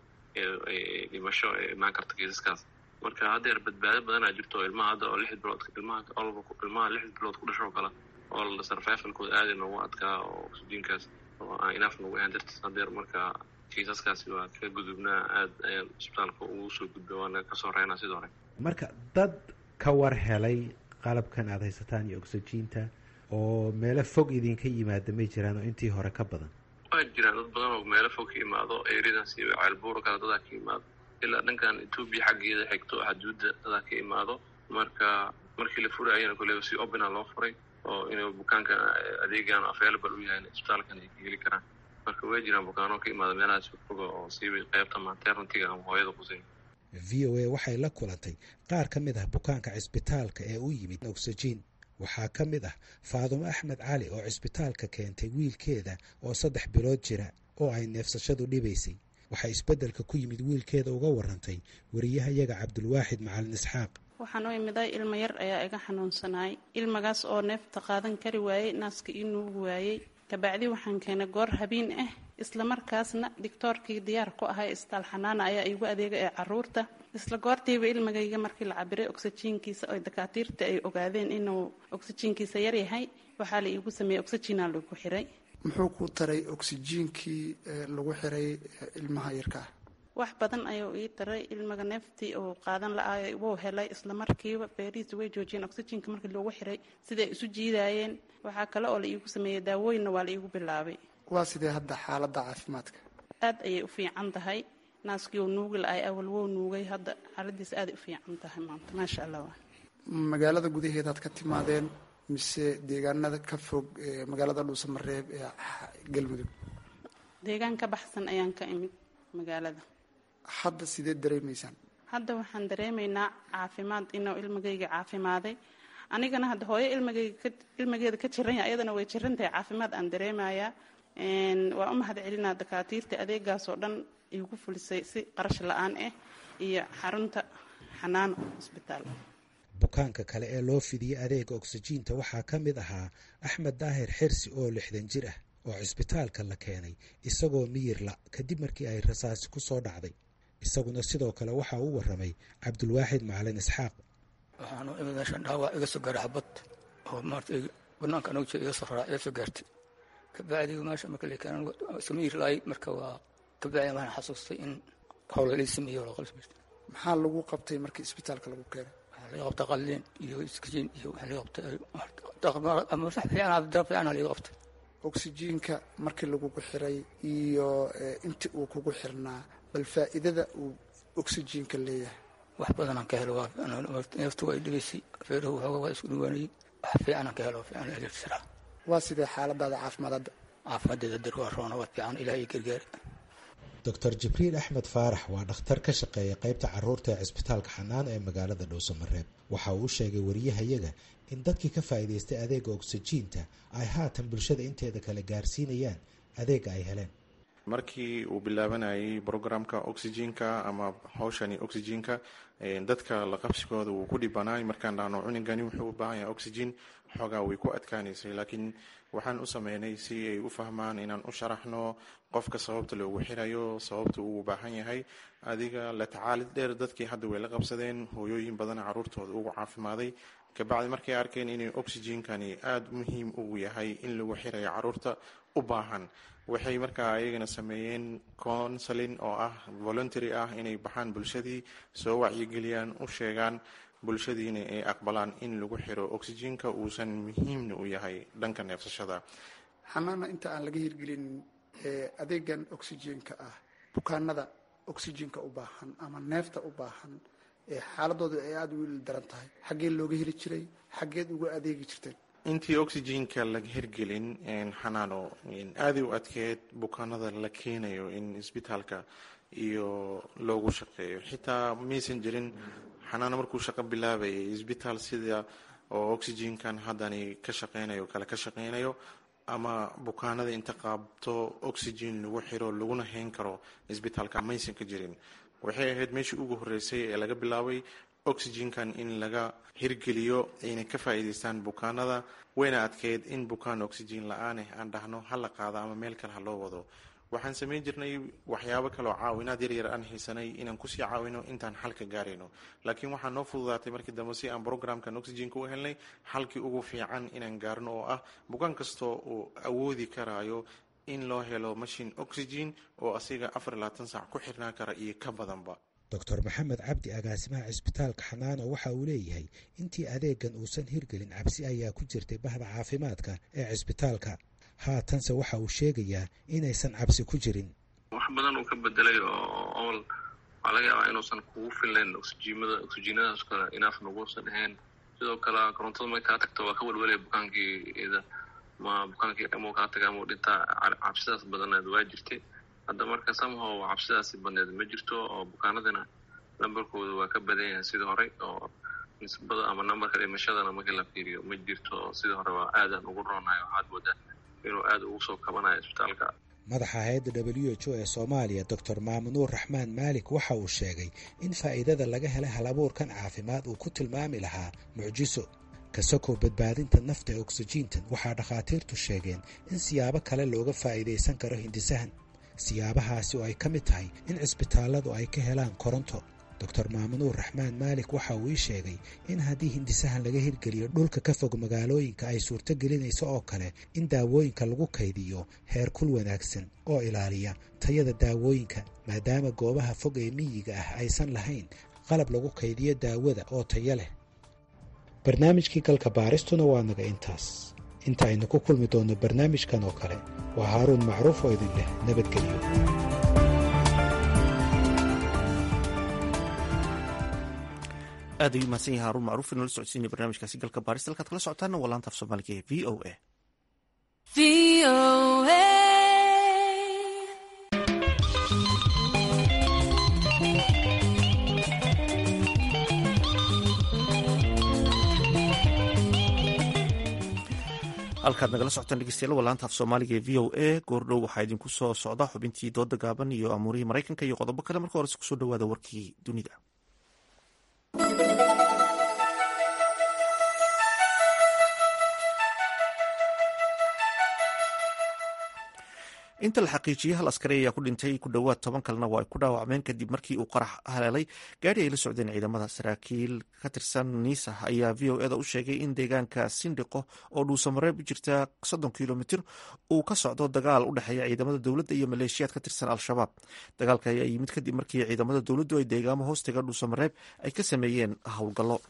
dhimasho ay imaan karto kiisaskaas marka haddeer badbaado badanaa jirto ilmaha hadda oo lixd bilood ilmaha olba ilmaha lixd bilood ku dhasho kale oo sarfeefalkooda aada noogu adkaa oo oksijiinkaas oo aan inaaf nagu ahaan dartiis haddeer marka kiisaskaasi waa ka gudubnaa aada ayaan isbitaalka ugu soo gudba waana kasoo reynaa sidoo hore marka dad ka war helay qalabkan aada haysataan iyo oksijiinta oo meelo fog idinka yimaada may jiraan oo intii hore ka badan waa jiraan dad badan oo meelo fog ka imaado ereadaas iyo ceelbuura kale dadaa ka imaado ilaa dhankan etoobiya xaggeeda xigto xaduudda dadaa ka imaado marka markii la furay ayana koleba si opena loo furay oo inuu bukaanka adeegan available u yahay isbitaalkan ay ka heli karaan marka way jiraan bukaano ka imaada meelahaas fogfoga oo siiba qaybta maternitiga ama hooyada quseyn v o a waxay la kulantay qaar ka mid ah bukaanka cisbitaalka ee u yimid oxygen waxaa ka mid ah faadumo axmed cali oo cisbitaalka keentay wiilkeeda oo saddex bilood jira oo ay neefsashadu dhibaysay waxay isbeddelka ku yimid wiilkeeda uga warantay wariyahayaga cabdulwaaxid macalin isxaaq waxaan u imiday ilmo yar ayaa iga xanuunsanaay ilmagaas oo neefta qaadan kari waayey naaska ii nuugi waayey kabacdi waxaan keenay goor habiin ah islamarkaasna digtoorkii diyaar ku ahay isbitaal xanaana ayaa iigu adeega ee caruurta isla goortiiba ilmagayga markii la cabiray oxyjiinkiisa oo dakaatiirta ay ogaadeen inuu oxyjiinkiisa yaryahay waxaa la iigu sameeyey oxyjiina lagu xiray muxuu ku taray oxyjiinkii lagu xiray ilmaha yarka ah wax badan ayuu ii taray ilmaga neeftii uu qaadan la-aay wuu helay islamarkiiba feerihiisa way joojiyeen oxyjiinka markii loogu xiray siday isu jiidaayeen waxaa kale oo la iigu sameeyey daawooyinna waa la iigu bilaabay waa sidee hadda xaaladda caafimaadka aad ayay u fiican tahay naaskii uu nuugi la-ay awal wou nuugay hadda xaaladiisa aaday u fiican tahay maanta maasha allah magaalada gudaheedaad ka timaadeen mise deegaanada ka fog magaalada dhuusamareeb ee galmudug deegaan ka baxsan ayaan ka imid magaalada hadda sidee dareemaysaan hadda waxaan dareemaynaa caafimaad inuu ilmagayga caafimaaday anigana hadda hooyo ilmagayga ilmageeda ka jiran yahay ayadana way jirantahay caafimaad aan dareemayaa waa u mahad celinaa dakaatiirta adeegaas oo dhan igu fulisay si qarash la-aan ah iyo xarunta xanaano hosbitaal bukaanka kale ee loo fidiyey adeega oksijiinta waxaa ka mid ahaa axmed daahir xirsi oo lixdan jir ah oo cisbitaalka la keenay isagoo miyirla kadib markii ay rasaasi ku soo dhacday isaguna sidoo kale waxaa u waramay cabdulwaaxid macalin isxaaq waxaanu imid meeshan dhaawac iga soo gaaray xabad oo maarata banaanka anagu jira iga soo raraa iga soo gaartay kabacdi meesha marka la keenan iska miyir laay marka waa kabacdi waxaan xasuustay in howla lii sameeyo loo qalsamaystay maxaa lagu qabtay markii isbitaalka lagu keenay waxaa laga qabtay qalliin iyo iskajiin iyo waxaa laga qabtay ama sax fiican darab fiican laga qabtay oksijiinka markii lagugu xiray iyo intii uu kugu xirnaa bal faa'iidada uu oksijiinka leeyahay wax badanaan ka helo neeftu waa dhibaysay feeruhu waxooga waa isku dhawaanayey wax fiicanaan ka helo fiican eleegtiraa waa sidee xaaladaada caafimaad hadda caafimaaddeeda dar waa roona waa fiican ilaahay gargaari doctor jibriil axmed faarax waa dhakhtar ka shaqeeya qaybta caruurta ee cisbitaalka xanaano ee magaalada dhuusamareeb waxa uu sheegay wariyahayaga in dadkii ka faa'iidaystay adeega oksijiinta ay haatan bulshada inteeda kale gaarsiinayaan adeega ay heleen markii uu bilaabanayay brograamka oxygenka ama hawshani oxygenka dadka la qabsigooda wuu ku dhibanaay markaan dhahno cunigani wuxuu u baahan yahay oxygen xoogaa way ku adkaanaysay laakiin waxaan u sameynay si ay u fahmaan inaan u sharaxno qofka sababta loogu xirayo sababta uu baahan yahay adiga la tacaalid dheer dadkii hadda way la qabsadeen hooyooyin badan caruurtooda ugu caafimaaday kabacdi markay arkeen inay oxygenkani aada muhiim ugu yahay in lagu xirayo caruurta u baahan waxay markaa ayagana sameeyeen counseling oo ah voluntary ah inay baxaan bulshadii soo wacyigeliyaan u sheegaan bulshadiina ay aqbalaan in lagu xiro oxygenka uusan muhiimna u yahay dhanka neefsashada xanaana inta aan laga hirgelin adeegan oxygenka ah bukaanada oxygenka u baahan ama neefta u baahan xaaladooda ay aada u ili daran tahay xaggee looga heli jiray xaggeed uga adeegi jirteen intii oxygenka laga hirgelin xanaano aaday u adkeed bukaanada la keenayo in isbitaalka iyo loogu shaqeeyo xitaa maysan jirin xanaano markuu shaqo bilaabayay isbitaal sida oo oxygenkan haddani ka shaqeynayo kale ka shaqeynayo ama bukaanada inta qaabto oxygen lagu xiro laguna hayn karo isbitaalka maysan ka jirin waxay ahayd meeshii ugu horeysay ee laga bilaabay oxygenkan in laga hirgeliyo ayna ka faa'iidaystaan bukaanada wayna adkeyd in bukaan oxygen la-aaneh aan dhahno ha la qaado ama meel kale ha loo wado waxaan samayn jirnay waxyaabo kaleoo caawinaad yaryar aan haysanay inaan kusii caawino intaan xalka gaarayno laakiin waxaa noo fududaatay markii dambe si aan brograamkan oxygenka u helnay xalkii ugu fiican inaan gaarno oo ah bukaan kastoo uu awoodi karaayo in loo helo mashin oxygen oo asiga afar iyo labaatan saac ku xirnaan kara iyo ka badanba doctor maxamed cabdi agaasimaha cisbitaalka xanaano waxa uu leeyahay intii adeegan uusan hirgelin cabsi ayaa ku jirtay bahda caafimaadka ee cisbitaalka haatanse waxa uu sheegayaa inaysan cabsi ku jirin wax badan uu ka bedelay oo ool waxaa laga yaabaa inuusan kugu filnayn oxyjiimada oxyjiinadaas kale inaaf nuguusan ahayn sidoo kale korontada markay kaa tagto waa ka welwelaya bukaankii ida ma bukaankii ama kaa taga ama dhintaa cabsidaas badneed waa jirtay hadda marka somehow cabsidaasi badneed ma jirto oo bukaanadina nambarkooda waa ka badan yahay sidii horey oo nisbada ama nambarka dhimashadana markii la fiiriyo ma jirto sidii hore waa aadan ugu roonayo waxaad moodaa inuu aada ugu soo kabanayo isbitaalka madaxa hay-adda w h o ee soomaaliya doctor maamunuur raxmaan maalik waxa uu sheegay in faa'iidada laga helay hal abuurkan caafimaad uu ku tilmaami lahaa mucjiso kasokow badbaadinta nafta ee oksijiintan waxaa dhakhaatiirtu sheegeen in siyaabo kale looga faa'iidaysan karo hindisahan siyaabahaasi oo ay ka mid tahay in cisbitaalladu ay ka helaan koronto doctor maamunuur raxmaan maalik waxa uu ii sheegay in haddii hindisahan laga hirgeliyo dhulka ka fog magaalooyinka ay suurto gelinayso oo kale in daawooyinka lagu kaydiyo heer kul wanaagsan oo ilaaliya tayada daawooyinka maadaama goobaha fog ee miyiga ah aysan lahayn qalab lagu kaydiyo daawada oo tayo leh barnaamijkii galka baaristuna waa naga intaas inta aynu ku kulmi doonno barnaamijkan oo kale waa haaruun macruuf oo idin leh nabadgelyo aad ayuu mahadsan yahay haruun macruuf inoola socodsiinaya barnaamijkaasi galka baarista halkaad kala socotaana waa laanta af soomaaliga ee v o a halkaad nagala socotaan dhegeystayaal waa laanta af soomaaliga ee v o a goordhow waxaa idinku soo socda xubintii dooda gaaban iyo amuurihii maraykanka iyo qodobo kale marka horese kusoo dhawaada warkii dunida inta la xaqiijiyey hal askari ayaa ku dhintay ku dhowaad toban kalena waa ay ku dhaawacmeen kadib markii uu qarax haleelay gaari ay la socdeen ciidamada saraakiil ka tirsan niisa ayaa v o eda u sheegay in deegaanka sindhiqo oo dhuusamareeb u jirta soddon kilomitir uu ka socdo dagaal u dhexeeya ciidamada dowladda iyo maleeshiyaad ka tirsan al-shabaab dagaalka ayaa yimid kadib markii ciidamada dowladdu ay deegaamo hoostiga dhuusamareeb ay ka sameeyeen howlgallo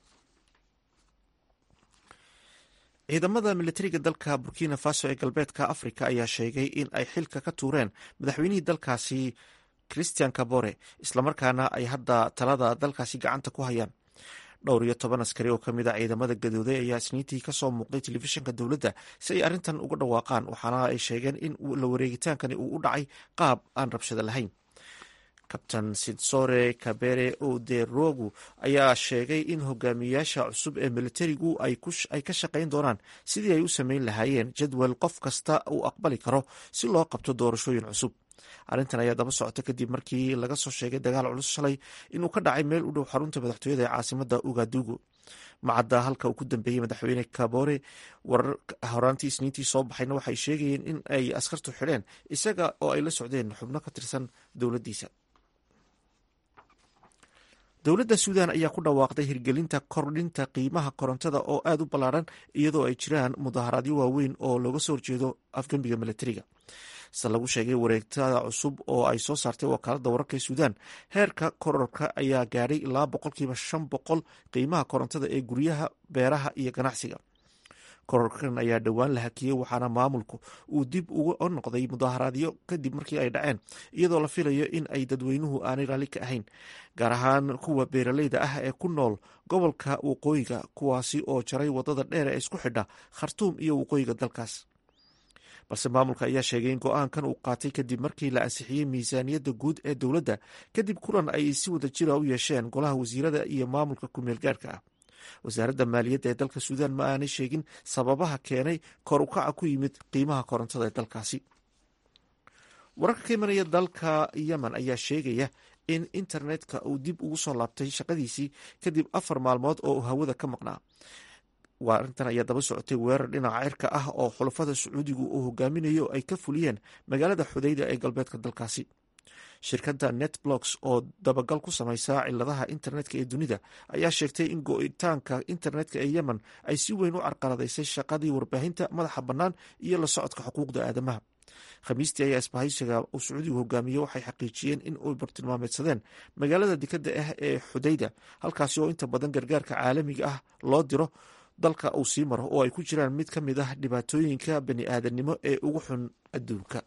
ciidamada militariga dalka burkina faso ee galbeedka africa ayaa sheegay in ay xilka ka tuureen madaxweynihii dalkaasi christian kabore islamarkaana ay hadda talada dalkaasi gacanta ku hayaan dhowr iyo toban askari oo kamid a ciidamada gadooday ayaa isniintii kasoo muuqday telefishinka dowladda si ay arrintan uga dhawaaqaan waxaana ay sheegeen in la wareegitaankani uu u dhacay qaab aan rabshado lahayn kabtan sidsore kabere oderogu ayaa sheegay in hogaamiyayaasha cusub ee militarigu ay ka shaqayn doonaan sidii ay u sameyn lahaayeen jadwal qof kasta uu aqbali karo si loo qabto doorashooyin cusub arrintan ayaa daba socota kadib markii laga soo sheegay dagaal culus shalay inuu ka dhacay meel u dhow xarunta madaxtooyada ee caasimada ugadugu macadda halka uu ku dambeeyey madaxweyne kabore warar horaantii isniintii soo baxayna waxay sheegayeen in ay askartu xidheen isaga oo ay la socdeen xubno ka tirsan dowladdiisa dowladda suudan ayaa ku dhawaaqday hirgelinta kordhinta qiimaha korontada oo aada u ballaaran iyadoo ay jiraan mudaharaadyo waaweyn oo looga soo horjeedo afgembiga militariga se lagu sheegay wareegtada cusub oo ay soo saartay wakaaladda wararka ee suudan heerka kororka ayaa gaadhay ilaa boqolkiiba shan boqol qiimaha korontada ee guryaha beeraha iyo ganacsiga kororkan ayaa dhowaan la hakiyey waxaana maamulku uu dib uga noqday mudaharaadyo kadib markii ay dhaceen iyadoo la filayo in ay dadweynuhu aanay raalli ka ahayn gaar ahaan kuwa beeraleyda ah ee ku nool gobolka waqooyiga kuwaasi oo jaray wadada dheer ee isku xidha khartuum iyo waqooyiga dalkaas balse maamulka ayaa sheegay in go-aankan uu qaatay kadib markii la ansixiyey miisaaniyadda guud ee dowladda kadib kulan ay si wada jira u yeesheen golaha wasiirada iyo maamulka ku-meel gaarhka ah wasaaradda maaliyadda ee dalka suudan ma aanay sheegin sababaha keenay kor ukaca ku yimid qiimaha korontada ee dalkaasi wararka ka imanaya dalka yemen ayaa sheegaya in internetka uu dib ugu soo laabtay shaqadiisii kadib afar maalmood oo uu hawada ka maqnaa arrintan ayaa daba socotay weerar dhinaca cirka ah oo xulafada sacuudigu uu hogaaminayo ay ka fuliyeen magaalada xudayda ee galbeedka dalkaasi shirkadda netblocks oo dabagal ku samaysa ciladaha internetka ee dunida ayaa sheegtay in go-itaanka internetka ee yemen ay si weyn u carqaladaysay shaqadii warbaahinta madaxa bannaan iyo la socodka xuquuqda aadamaha khamiistii ayaa isbahaysiga uu sacuudigu hogaamiye waxay xaqiijiyeen in ay bartilmaameedsadeen magaalada dekadda ah ee xudayda halkaasi oo inta badan gargaarka caalamiga ah loo diro dalka uu sii maro oo ay ku jiraan mid ka mid ah dhibaatooyinka bani aadamnimo ee ugu xun adduunka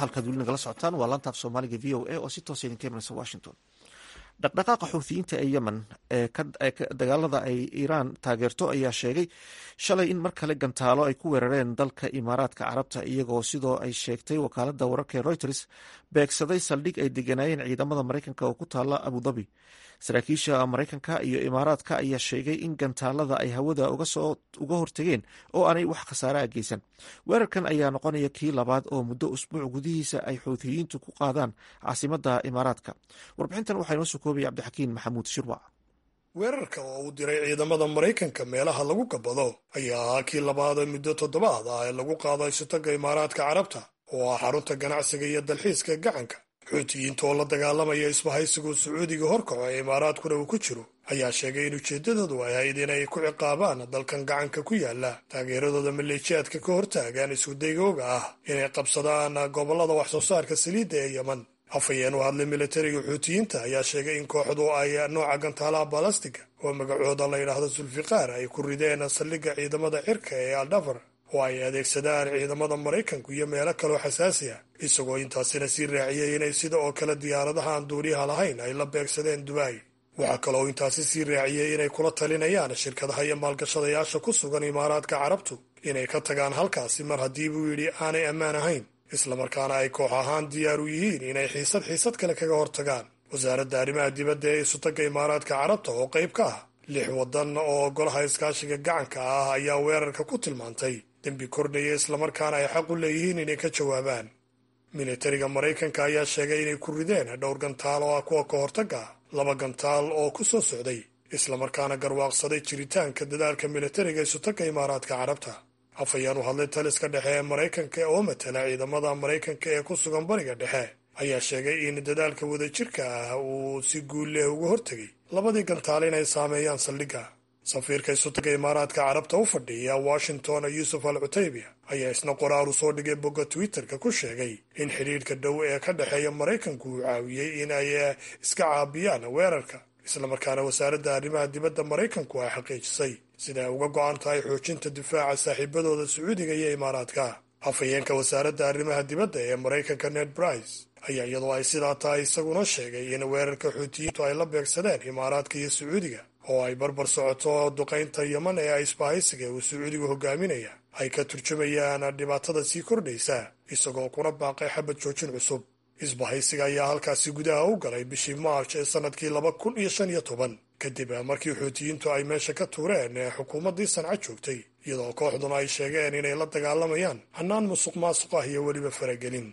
halkaad weli nagala socotaan waa laantaaf soomaaliga v o a oo si toosa idinka imanaysa washington dhaqdhaqaaqa xuuthiyiinta ee yemen ee dagaalada ay iiraan taageerto ayaa sheegay shalay in mar kale gantaalo ay ku weerareen dalka imaaraadka carabta iyagoo sidoo ay sheegtay wakaalada wararka ee reuters beegsaday saldhig ay deganaayeen ciidamada maraykanka oo ku taala abudabi saraakiisha maraykanka iyo imaaraadka ayaa sheegay in gantaalada ay hawada uga hortageen oo aanay wax khasaaraha geysan weerarkan ayaa noqonaya kii labaad oo muddo usbuuc gudihiisa ay xuuthiyiintu ku qaadaan caasimada imaaraadka warbixintan waxaa inoo soo koobaya cabdixakiin maxamuud shirwac weerarka oo uu diray ciidamada maraykanka meelaha lagu gabado ayaa ahaa kii labaad ee muddo toddobaad ah ee lagu qaado isutaga imaaraadka carabta oo ah xarunta ganacsiga iyo dalxiiska gacanka xuutiyiinta oo la dagaalamaya isbahaysigu sacuudiga horkaco ee imaaraadkuna uu ku jiro ayaa sheegay in ujeeddadoodu ay ahayd inay ku ciqaabaan dalkan gacanka ku yaala taageeradooda maleeshiyaadka ka hortaagaan iskudayooga ah inay qabsadaan gobollada wax soo saarka saliidda ee yemen afhayeen u hadlay militariga xuutiyiinta ayaa sheegay in kooxdu ay nooca gantaalaha balastiga oo magacooda la yidhaahdo sulfiqaar ay ku rideen saldhigga ciidamada cirka ee aldhafar oo ay adeegsadaan ciidamada maraykanku iyo meelo kaloo xasaasi ah isagoo intaasina sii raaciyey inay sida oo kale diyaaradaha aan duuriyaha lahayn ay la beegsadeen dubaay waxaa kaloo intaasi sii raaciyey inay kula talinayaan shirkadaha iyo maalgashadayaasha ku sugan imaaraadka carabtu inay ka tagaan halkaasi mar haddii buu yidhi aanay ammaan ahayn islamarkaana ay koox ahaan diyaar u yihiin inay xiisad xiisad kale kaga hortagaan wasaaradda arrimaha dibadda ee isutagga imaaraadka carabta oo qayb ka ah lix waddan oo golaha iskaashiga gacanka ah ayaa weerarka ku tilmaantay dembi kordhaya islamarkaana ay xaq u leeyihiin inay ka jawaabaan militariga maraykanka ayaa sheegay inay ku rideen dhowr gantaal oo ah kuwa ka hortagga ah laba gantaal oo ku soo socday islamarkaana garwaaqsaday jiritaanka dadaalka militariga isutagga imaaraadka carabta afhayeen u hadlay taliska dhexe ee maraykanka oo matala ciidamada maraykanka ee ku sugan bariga dhexe ayaa sheegay in dadaalka wadajirka ah uu si guul leh uga hortegay labadii gantaal inay saameeyaan saldhigga safiirka isutaga imaaraadka carabta u fadhiya washington yuusuf al cutaybiya ayaa isna qoraar u soo dhigay bogga twitterka ku sheegay in xidhiidhka dhow ee ka dhexeeya maraykanku uu caawiyey in ay iska caabiyaan weerarka islamarkaana wasaaradda arrimaha dibadda maraykanku ay xaqiijisay sida ay uga go'an tahay xoojinta difaaca saaxiibadooda sacuudiga iyo imaaraadka afhayeenka wasaaradda arrimaha dibadda ee maraykanka ned brice ayaa iyadoo ay sidaa tahay isaguna sheegay in weerarka xuutiyiintu ay la beegsadeen imaaraadka iyo sacuudiga oo ay barbar socoto duqaynta yeman ee isbahaysiga uu sacuudigu hogaaminaya ay ka turjumayaan dhibaatada sii kordhaysa isagoo kuna baaqay xabad joojin cusub isbahaysiga ayaa halkaasi gudaha u galay bishii maarch ee sannadkii laba kun iyo shan iyo toban kadib markii xuutiyiintu ay meesha ka tuureen ee xukuumaddii sanca joogtay iyadoo kooxduna ay sheegeen inay la dagaalamayaan hannaan musuq maasuq ah iyo weliba faragelin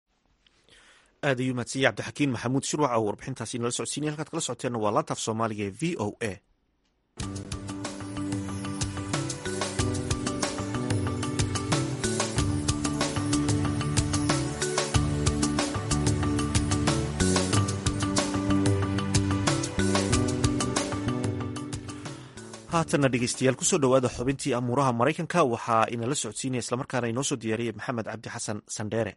aad ayuu mahadsanyahy cabdixakiin maxamuud shirwac oo warbixintaasi nala socodsiinaya halkaad kala socoteenna waa laantaaf soomaaliga ee v o a haatanna dhegeystayaal kusoo dhowaada xubintii amuuraha maraykanka waxaa inala socodsiinaya islamarkaana inoo soo diyaariyay maxamed cabdi xasan sandheere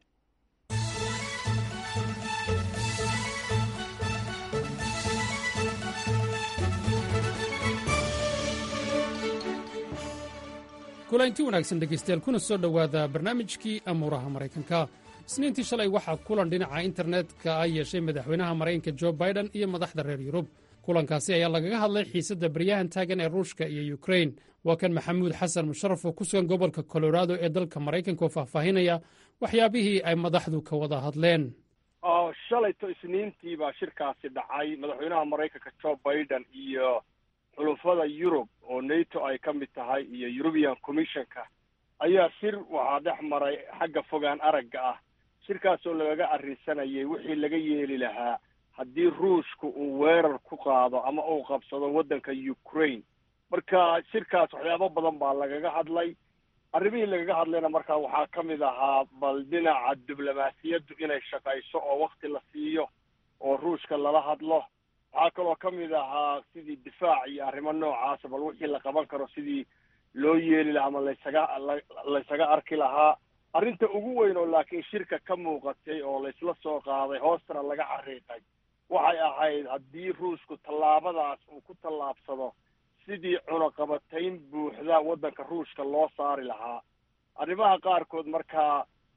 kulanti wanaagsan dhegaystayaal kuna soo dhowaada barnaamijkii amuuraha maraykanka isniintii shalay waxaa kulan dhinaca internetka ah yeeshay madaxweynaha maraykanka jo baiden iyo madaxda reer yurub kulankaasi ayaa lagaga hadlay xiisadda baryahan taagan ee ruushka iyo yukrain waa kan maxamuud xasan musharaf oo ku sugan gobolka colorado ee dalka maraykanka oo faahfaahinaya waxyaabihii ay madaxdu ka wada hadleen shalayto isniintii baa shirkaasi dhacay madaxweynaha maraykanka jo baiden iyo xulufada yurub oo nato ay ka mid tahay iyo eurubian commissionka ayaa shir waxaa dhex maray xagga fogaan aragga ah shirkaasoo lagaga arrinsanayay wixii laga yeeli lahaa haddii ruushka uu weerar ku qaado ama uu qabsado waddanka ukraine marka shirkaas waxyaabo badan baa lagaga hadlay arrimihii lagaga hadlayna markaa waxaa ka mid ahaa bal dhinaca diblomaasiyaddu inay shaqayso oo wakti la siiyo oo ruushka lala hadlo waxaa kaloo ka mid ahaa sidii difaac iyo arrimo noocaasa bal wixii la qaban karo sidii loo yeeli lahaa ama laysaga laysaga arki lahaa arrinta ugu weyn oo laakiin shirka ka muuqatay oo laysla soo qaaday hoostana laga xariiqay waxay ahayd haddii ruushku tallaabadaas uu ku tallaabsado sidii cunaqabatayn buuxda waddanka ruushka loo saari lahaa arrimaha qaarkood markaa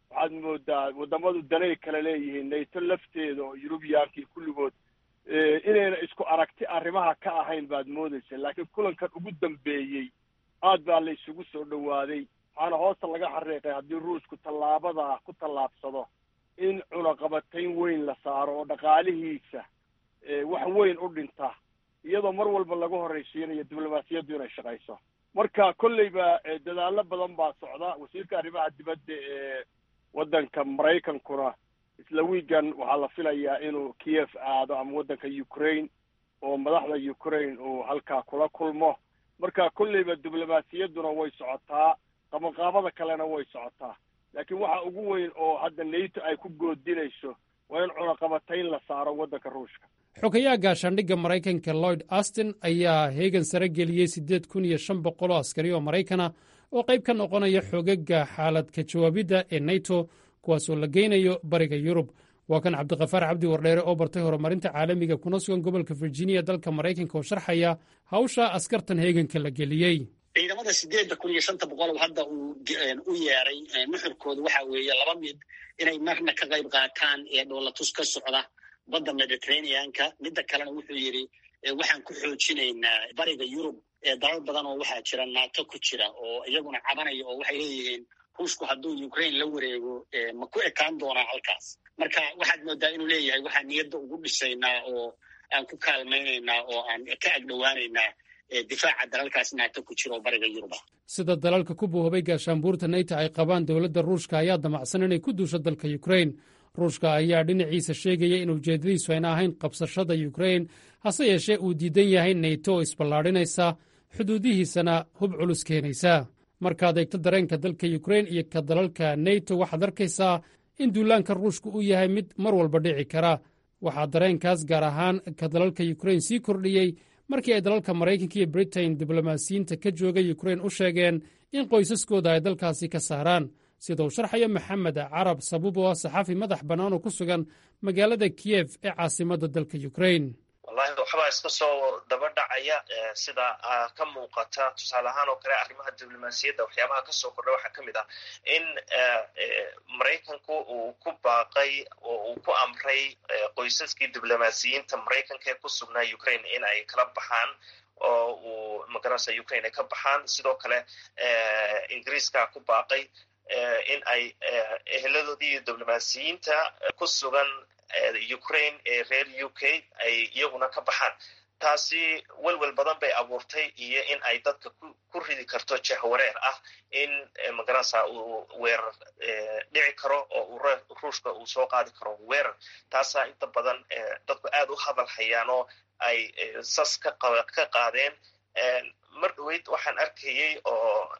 waxaad moodaa wadamadu danay kala leeyihiin nato lafteeda oo yurubiyankii kulligood inayna isku aragti arrimaha ka ahayn baad moodaysa laakiin kulankan ugu dambeeyey aad baa la isugu soo dhowaaday waxaana hoosta laga xariiqay haddii ruushku tallaabadaa ku tallaabsado in cunaqabatayn weyn la saaro oo dhaqaalihiisa wax weyn u dhinta iyadoo mar walba laga horraysiinayo diblomaasiyaddu inay shaqayso marka kolleyba dadaallo badan baa socda wasiirka arrimaha dibadda ee waddanka maraykankuna isla wiigan waxaa la filayaa inuu kiev aado ama waddanka ukraine oo madaxda ukraine uu halkaa kula kulmo marka kolleyba diblomaasiyadduna way socotaa qabanqaabada kalena way socotaa laakiin waxa ugu weyn oo hadda nato ay ku goodinayso waa in cunaqabatayn la saaro waddanka ruushka xogayaha gaashaandhigga maraykanka lloyd astin ayaa heegan sare geliyey siddeed kun iyo shan boqol oo askari oo maraykana oo qayb ka noqonaya xoogagga xaalad ka jawaabidda ee nato kuwaasoo la geynayo bariga yurub waa kan cabdikafaar cabdi wardheere oo bartay horumarinta caalamiga kuna sugan gobolka virginia dalka maraykanka oo sharxaya hawsha askartan heeganka la geliyey ciidamada sideedda kun iyo shanta boqol hadda uu u yeeray nuxurkooda waxa weeye laba mid inay marna ka qayb qaataan ee dhoolatus ka socda badda mediterraneanka midda kalena wuxuu yidhi waxaan ku xoojinaynaa bariga yurub dalal badan oo waxaa jira nato ku jira oo iyaguna cabanaya oo waxay leeyihiin ruushku hadduu ukraine la wareego ma ku ekaan doonaa halkaas marka waxaad moodaa inuu leeyahay waxaan niyadda ugu dhisaynaa oo aan ku kaalmaynaynaa oo aan ka agdhowaanaynaa difaaca dalalkaas nato ku jira oo bariga yurub ah sida dalalka ku buuhabay gaashaanbuurta nato ay qabaan dowladda ruushka ayaa damacsan inay ku duusho dalka ukraine ruushka ayaa dhinaciisa sheegaya in ujeeddadiisu ayna ahayn qabsashada ukraine hase yeeshee uu diidan yahay nato oo isballaadhinaysa xuduudihiisana hub culus keenaysa markaad eegto dareenka dalka ukraine iyo ka dalalka nato waxaad arkaysaa in duulaanka ruushka uu yahay mid mar walba dhici kara waxaa dareenkaas gaar ahaan ka dalalka ukraine sii kordhiyey markii ay dalalka maraykanka iyo britain diblomaasiyiinta ka jooga ukraine u sheegeen in qoysaskooda ay dalkaasi ka saaraan sida uu sharxayo maxamed carab sabuub oo ah saxaafi madax bannaan oo ku sugan magaalada kiyef ee caasimadda dalka ukraine wallahi waxbaa iska soo daba dhacaya sida ka muuqata tusaale ahaan oo kale arrimaha diblomaasiyadda waxyaabaha kasoo kordha waxaa ka mid ah in maraykanku uu ku baaqay oo uu ku amray qoysaskii diblomaasiyiinta maraykanka ee ku sugnaa ukraine in ay kala baxaan oo uu magaranaysa ukraine ay ka baxaan sidoo kale ingiriiska ku baaqay in ay eheladoodii iyo diblomaasiyiinta ku sugan ukraine ee reer u k ay iyaguna ka baxaan taasi welwel badan bay abuurtay iyo in ay dadka ku ridi karto jehwareer ah in magaranaysa uu weerar dhici karo oo uu ruushka uu soo qaadi karo weerar taasaa inta badan dadku aad u hadal hayaan oo ay sas ka ka qaadeen mar dhaweyd waxaan arkayey oo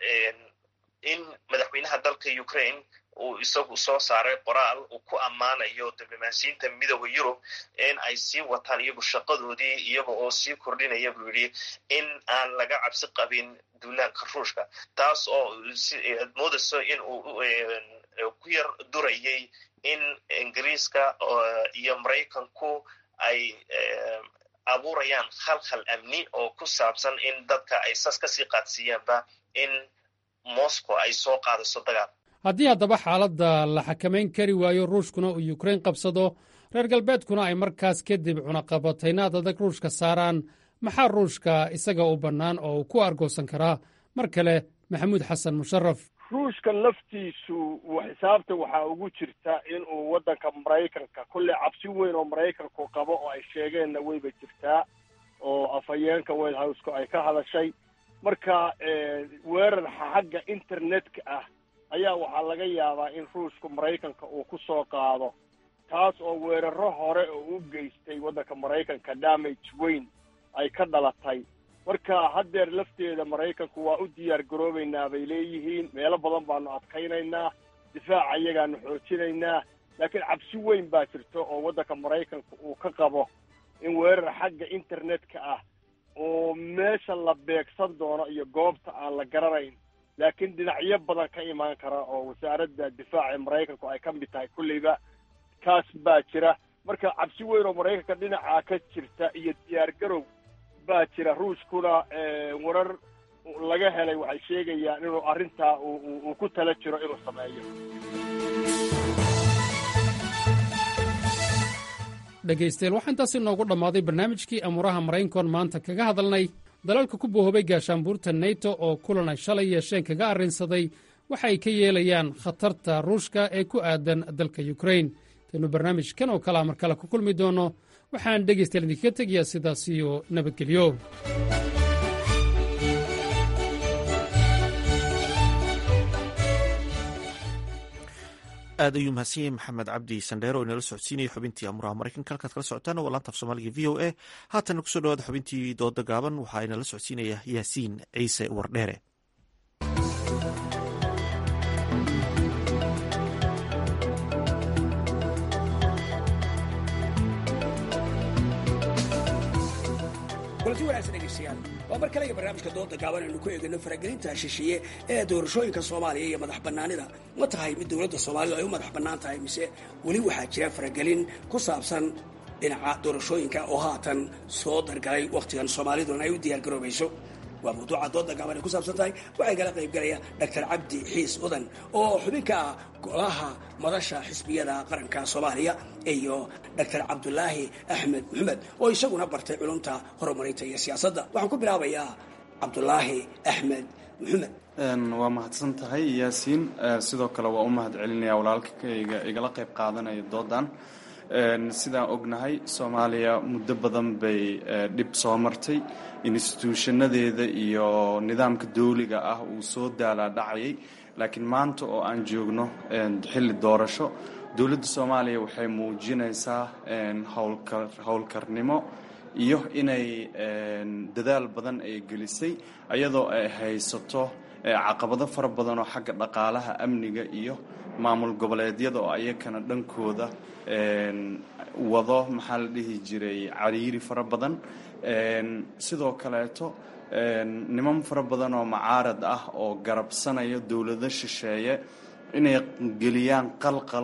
in madaxweynaha dalka ukraine uu isagu soo saaray qoraal uu ku ammaanayo diblomaasiyiinta midooda yurub in ay sii wataan iyagu shaqadoodii iyaga oo sii kordhinaya buu yidhi in aan laga cabsi qabin duulaanka ruushka taas oo ad moodayso in uu ku yar durayay in ingiriiska iyo maraykanku ay abuurayaan khalkhal amni oo ku saabsan in dadka ay sas kasii qaadsiiyaanba in moscow ay soo qaadayso dagaal haddii haddaba xaaladda la xakamayn kari waayo ruushkuna uu yukrain qabsado reer galbeedkuna ay markaas kadib cunaqabataynaad adag ruushka saaraan maxaa ruushka isaga u bannaan oo uu ku argoosan karaa mar kale maxamuud xasan musharaf ruushka laftiisu xisaabta waxaa ugu jirta inuu waddanka maraykanka kolley cabsi weyn oo maraykanku qabo oo ay sheegeenna weyba jirtaa oo afhayeenka white houseka ay ka hadashay marka weerar xagga internetka ah ayaa waxaa laga yaabaa in ruushku maraykanka uu ku soo qaado taas oo weeraro hore oo u geystay waddanka maraykanka damage weyn ay ka dhalatay marka haddeer lafteeda maraykanku waa u diyaar garoobaynaa bay leeyihiin meelo badan baanu adkaynaynaa difaaca iyagaanu xoojinaynaa laakiin cabsi weyn baa jirta oo waddanka maraykanka uu ka qabo in weerar xagga internetka ah oo meesha la beegsan doono iyo goobta aan la garanayn laakiin dhinacyo badan ka imaan kara oo wasaaradda difaaca ee maraykanku ay ka mid tahay kulleyba kaas baa jira marka cabsi weyn oo maraykanka dhinacaa ka jirta iyo diyaar garow baa jira ruushkuna warar laga helay waxay sheegayaan inuu arrintaa uu ku tala jiro inuu sameeyo dhegaystayaal waxaa intaasi noogu dhammaaday barnaamijkii amuuraha maraykankoon maanta kaga hadalnay dalalka ku bohoobay gaashaanbuurta neto oo kulan ay shalay yeesheen kaga arrinsaday waxa ay ka yeelayaan khatarta ruushka ee ku aadan dalka yukrain intaynu barnaamijkan oo kalea mar kale ku kulmi doonno waxaan dhegaystayaal idinkaga tegayaa sidaas iyo nabadgelyo aad ayuu mahadsan yahay maxamed cabdi sandheer oo inala socodsiinaya xubintii amuraha maraykanka halkaad kala socotaan waa laanta af soomaaliga v o a haatana kusoo dhawaada xubintii dooda gaaban waxaa inala socodsiinaya yaasiin ciise wardheere kulanti wanaagsan dhegeystayaal waa mar kale iyo barnaamijka dooda gaaban aynu ku eegano faragelinta shisheeye ee doorashooyinka soomaaliya iyo madax bannaanida ma tahay mid dowladda soomaalidu ay u madax bannaan tahay mise weli waxaa jira faragelin ku saabsan dhinaca doorashooyinka oo haatan soo dargalay wakhtigan soomaaliduna ay u diyaargaroobayso waa mawduuca dooda gaaban ay ku saabsan tahay waxay kala qaybgalaya dr cabdi xiis udan oo xubin ka ah golaha madasha xisbiyada qaranka soomaaliya iyo dr cabdulaahi axmed maxamed oo isaguna bartay culumta horumarinta iyo siyaasadda waxaan ku bilaabayaa cabdulaahi axmed maxamed waa mahadsan tahay yaasiin sidoo kale waa u mahad celinaya walaalkayga igala qayb qaadanaya doodan sidaan ognahay soomaaliya muddo badan bay dhib soo martay instituushanadeeda iyo nidaamka dawliga ah uu soo daalaa dhacayay laakiin maanta oo aan joogno xilli doorasho dowladda soomaaliya waxay muujinaysaa howlkarnimo iyo inay dadaal badan ay gelisay iyadoo ay haysato caqabado fara badan oo xagga dhaqaalaha amniga iyo maamul goboleedyada oo ayakana dhankooda wado maxaa la dhihi jiray cariiri fara badan sidoo kaleeto niman fara badan oo macaarad ah oo garabsanaya dowlado shisheeye inay geliyaan qalqal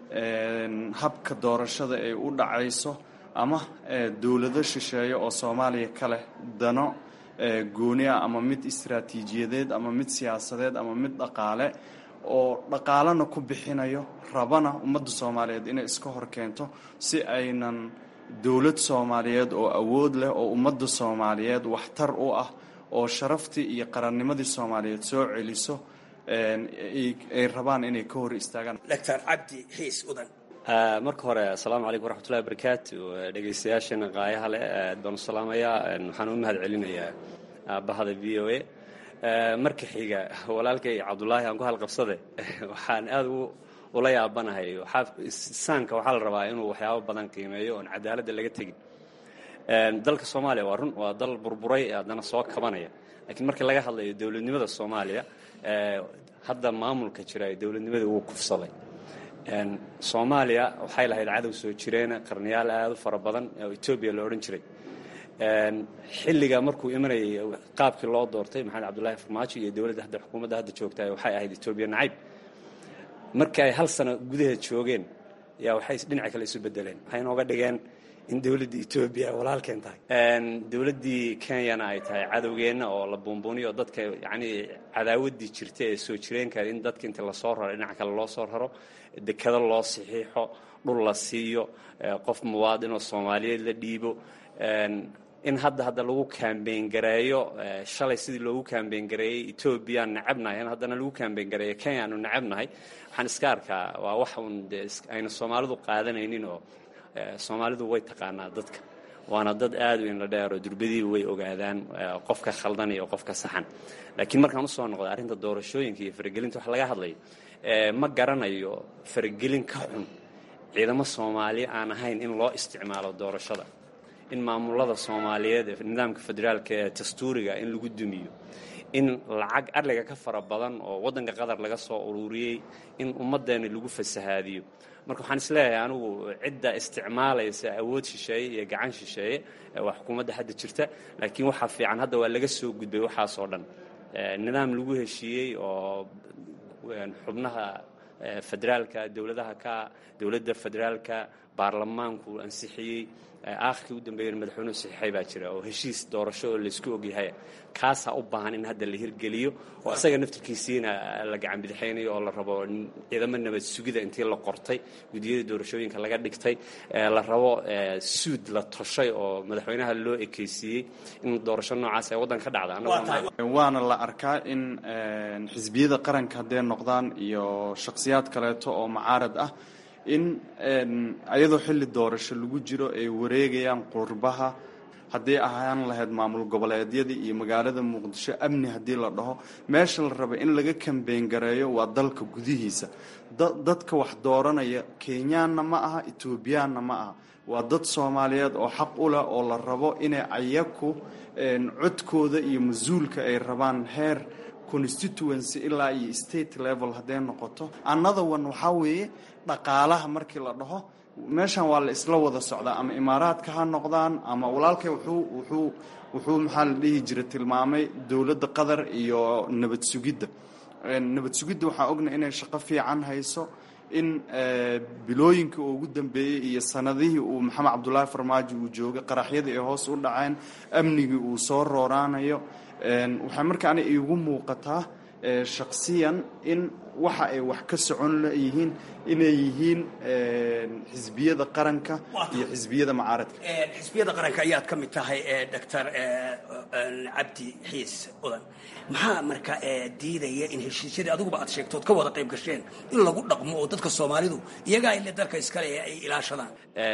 habka doorashada ay u dhacayso ama dowlado shisheeye oo soomaaliya ka leh dano gooni ah ama mid istaraatiijiyadeed ama mid siyaasadeed ama mid dhaqaale oo dhaqaalana ku bixinayo rabana ummadda soomaaliyeed inay iska hor keento si aynan dowlad soomaaliyeed oo awood leh oo ummadda soomaaliyeed waxtar u ah oo sharaftii iyo qarannimadii soomaaliyeed soo celiso ay rabaan inay ka hor istaagaan dr cabdi xiis udan marka hore asalaamu calaykum waraxmatullahi wabarakaatu dhegaystayaashana qaayaha leh aad baan u salaamayaa waxaan u mahad celinayaa aabahada v o a marka xiga walaalkay cabdulaahi aan ku halqabsade waxaan aada ula yaabanahay saanka waxaa la rabaa inuu waxyaabo badan qiimeeyo oon cadaaladda laga tegin dalka soomaaliya waa run waa dal burburay haddana soo kabanaya laakiin marka laga hadlayo dowladnimada soomaaliya hadda maamulka jira ee dowladnimada wuu kufsaday soomaaliya waxay lahayd cadow soo jireena qarniyaal aada u fara badan oo etoobiya la odhan jiray xilliga markuu imanayay qaabkii loo doortay maxamed cabdullaahi farmaajo iyo dowladda hadda xukuumadda hadda joogta waxay ahayd etoobiya nacayb markii ay hal sano gudaheed joogeen yaa waxay dhinaca kale isu bedeleen waxay inooga dhigeen in dowladda etoobiya walaalkeen tahay dowladdii kenyana ay tahay cadowgeenna oo la buunbuuniyo dadka yacnii cadaawaddii jirta ee soo jireenka in dadka inta lasoo raro dhinaca kale loo soo raro dekado loo saxiixo dhul la siiyo qof muwaadinoo soomaaliyeed la dhiibo in hadda hadda lagu kaambeyn gareeyo shalay sidii loogu kaambeyn gareeyey etoobiyaan necabnahay in haddana lagu kaambeyn gareeyo kenya aanu necabnahay waxaan iska arkaa waa wax uun dee ayna soomaalidu qaadanaynin oo soomaalidu way taqaanaa dadka waana dad aad u inla dheero durbadii way ogaadaan qofka khaldan iyo qofka saxan laakiin markaan usoo noqda arrinta doorashooyinka iyo faragelinta wax laga hadlayo ma garanayo faragelin ka xun ciidamo soomaali aan ahayn in loo isticmaalo doorashada in maamulada soomaaliyeed ee nidaamka federaalka ee dastuuriga in lagu dumiyo in lacag adliga ka fara badan oo waddanka qatar laga soo ururiyey in ummaddeena lagu fasahaadiyo marka waxaan isleeyahay anigu cidda isticmaalaysa awood shisheeye iyo gacan shisheeye waa xukuumadda hadda jirta laakiin waxaa fiican hadda waa laga soo gudbay waxaasoo dhan nidaam lagu heshiiyey oo xubnaha federaalka dowladaha ka dowladda federaalka baarlamaanku ansixiyey aakhirkii u dambeeyana madaxweynuhu saxiixay baa jira oo heshiis doorasho oo laysku ogyahay kaasaa u baahan in hadda la hirgeliyo oo isaga naftirkiisiina la gacan bidixaynayo oo la rabo ciidamo nabad sugida intii la qortay gudiyada doorashooyinka laga dhigtay la rabo suud la toshay oo madaxweynaha loo ekeysiiyey in doorasho noocaas ay waddan ka dhacda waana la arkaa in xisbiyada qaranka hadday noqdaan iyo shakhsiyaad kaleeto oo mucaarad ah in ayadoo xilli doorasho lagu jiro ay wareegayaan qurbaha haddii ahaan lahayd maamul goboleedyadii iyo magaalada muqdisho amni haddii la dhaho meesha la raba in laga kambeyn gareeyo waa dalka gudihiisa dadka wax dooranaya kenyaanna ma aha etoobiyaanna ma aha waa dad soomaaliyeed oo xaq u leh oo la rabo inay ayaku codkooda iyo mas-uulka ay rabaan heer constituency ilaa iyo state level hadday noqoto another one waxaa weeye dhaqaalaha markii la dhaho meeshan waa la isla wada socdaa ama imaaraadka ha noqdaan ama walaalkay wuxuu wuxuu wuxuu maxaa la dhihi jira tilmaamay dowladda qatar iyo nabad sugidda nabad sugidda waxaa ogna inay shaqo fiican hayso in bilooyinkii uu ugu dambeeyey iyo sanadihii uu maxamed cabdulaahi farmaajo uu joogay qaraxyadii ay hoos u dhaceen amnigii uu soo rooraanayo waxay markaana iigu muuqataa shaksiyan in waxa ay wax ka socon leyihiin inay yihiin xisbiyada qaranka iyo xisbiyada mucaaradka xisbiyada qaranka ayaad ka mid tahay doctor cabdi xiis udan maxaa marka diidaya in heshiisyadii adiguba aad sheegtood ka wada qayb gasheen in lagu dhaqmo oo dadka soomaalidu iyagaa ile dalka iskale ay ilaashadaan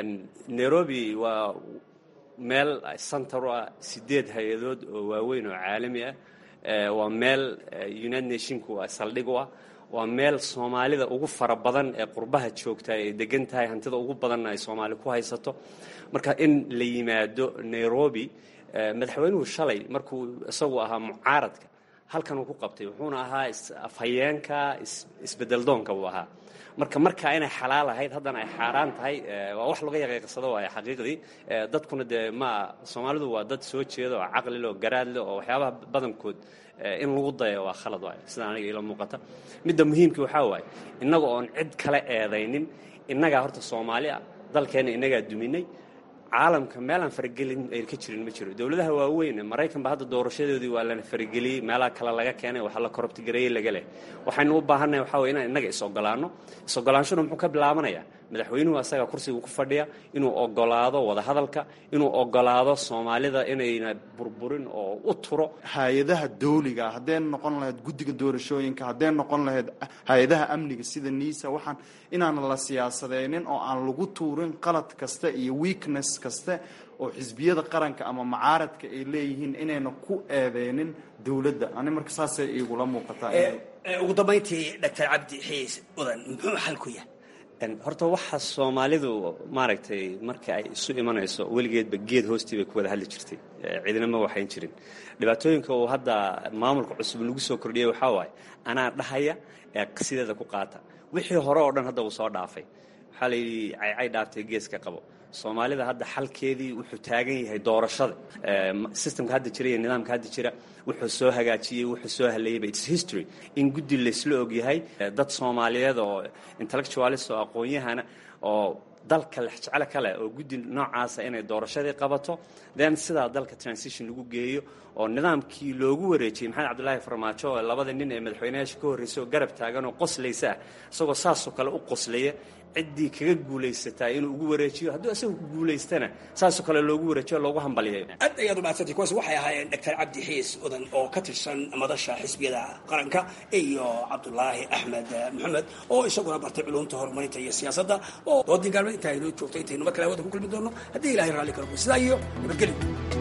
nairobi waa meel center u ah sideed hay-adood oo waaweyn oo caalami ah waa meel united nationku saldhig u ah waa meel soomaalida ugu fara badan ee qurbaha joogta ay degan tahay hantida ugu badanna ay soomaali ku haysato marka in la yimaado nairobi madaxweynuhu shalay markuu isagu ahaa mucaaradka halkan uu ku qabtay wuxuuna ahaa afhayeenka isbedeldoonka buu ahaa marka markaa inay xalaal ahayd haddana ay xaaraan tahay waa wax laga yaqiiqsado waay xaqiiqdii dadkuna dee ma soomaalidu waa dad soo jeeda oo caqlile oo garaadle oo waxyaabaha badankood in lagu daya waa khalad waay sida aniga ila muuqata midda muhiimkii waxaa waaye innaga oon cid kale eedaynin innagaa horta soomaali ah dalkeenna innagaa duminay caalamka meelaan faragelin ay ka jirin ma jiro dowladaha waaweyn maraykanba hadda doorashadoodii waa lana farageliyey meelaha kale laga keenay waxa la korobtigareeyey laga leh waxaynu u baahannahay waxaa weye inaan innaga is-ogolaanno is-ogolaanshuna muxuu ka bilaabanayaa madaxweynuhu asaga kursiga ku fadhiya inuu ogolaado wadahadalka inuu ogolaado soomaalida inayna burburin oo u turo hay-adaha dawliga hadday noqon lahayd guddiga doorashooyinka hadday noqon lahayd hay-adaha amniga sida niisa waxaan inaan la siyaasadeynin oo aan lagu tuurin qalad kasta iyo weakness kaste oo xisbiyada qaranka ama mucaaradka ay leeyihiin inayna ku eedeynin dowladda ani marka saasay igula muuqataa ugu dambayntii doctor cabdi xiis udan muxuu xal ku yahay horta waxa soomaalidu maaragtay marka ay isu imanayso weligeedba geed hoostii bay ku wada hadli jirtay ciidina ma waxayn jirin dhibaatooyinka uu hadda maamulka cusub lagu soo kordhiyay waxaa waaye anaa dhahaya ee sideeda ku qaata wixii hore oo dhan hadda uu soo dhaafay waxaa la yidhi caycay dhaaftay geeska qabo soomaalida hadda xalkeedii wuxuu taagan yahay doorashada systemka hadda jira iyo nidaamka hadda jira wuxuu soo hagaajiyey wuxuu soo haleeyayba its history in guddi laysla ogyahay dad soomaaliyeed oo intellectualist oo aqoon-yahana oo dalka lexjeclo kale oo guddi noocaasa inay doorashadii qabato then sidaa dalka transition lagu geeyo oo nidaamkii loogu wareejiyey maxamed cabdulaahi farmaajo oo labada nin ee madaxweynayaasha ka horreysay oo garab taagan oo qoslaysa ah isagoo saasoo kale u qoslaya ciddii kaga guulaysataa inuu ugu wareejiyo hadduu isagu ku guulaystana saasoo kale loogu wareejiyo loogu hambaliyay aad ayaad umahadsantay kuwaas waxay ahaayeen doctor cabdi xiis udan oo ka tirsan madasha xisbiyada qaranka iyo cabdulaahi axmed maxamed oo isaguna bartay culumta horumarinta iyo siyaasadda oo doodii gaalmeed intaa inoo joogtay intaynu mar kale hawada ku kulmi doono haddii ilahay raalli karo sidaa iyo nabadgelyo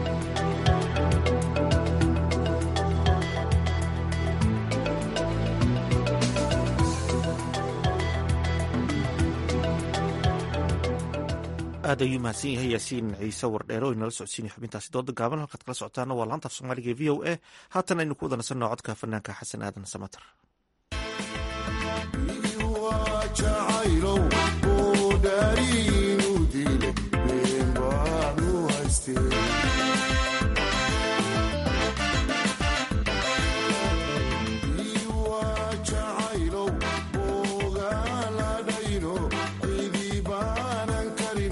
aad ayuu mahadsan yahay yaasiin ciise wardheere oo inala socodsiinaya xubintaasi dooda gaaban halkaad kala socotaana waa laanta af soomaaliga e v o a haatan aynu ku wada nasanno codka fanaanka xasan aadan samater Thank you.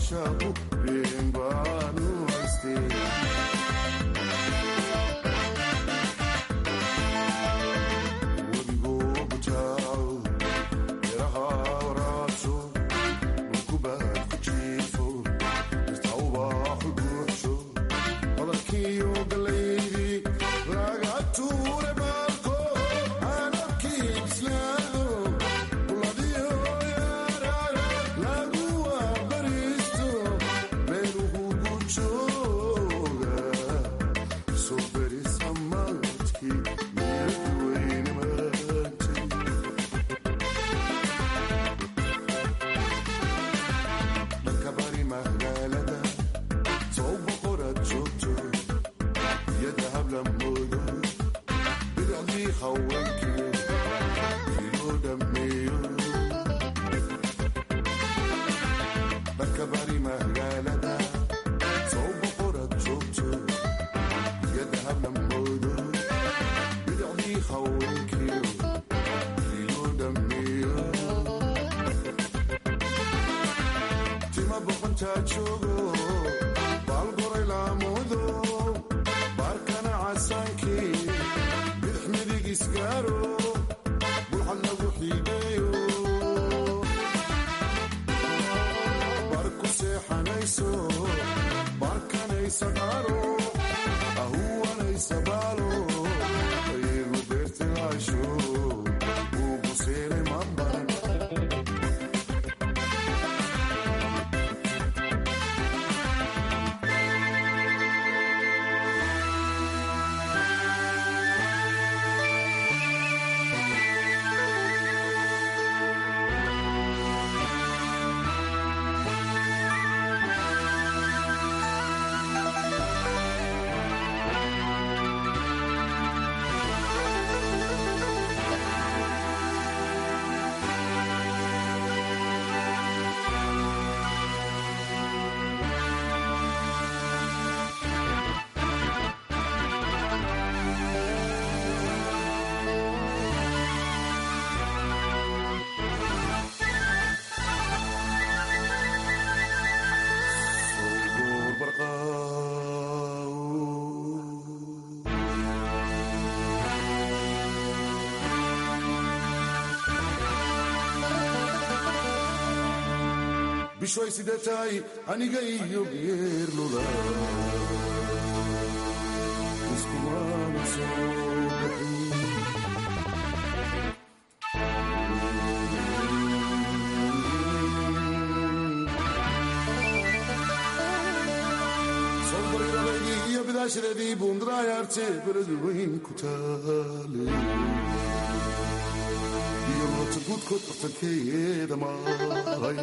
bishoy sida tahay aniga iyo geerlula iskumana soo baxin sobarirabaydii iyo bidaashadeedii buundaraayaarte beradu weyn ku taale iyo noota guudkood dhaqtankeeda mahay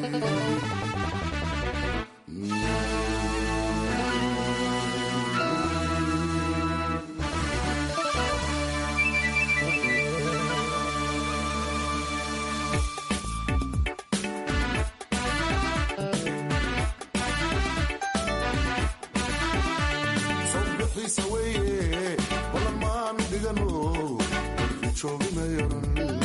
sawbixiisa weeye balan maanu dhigano dalki jooginayaran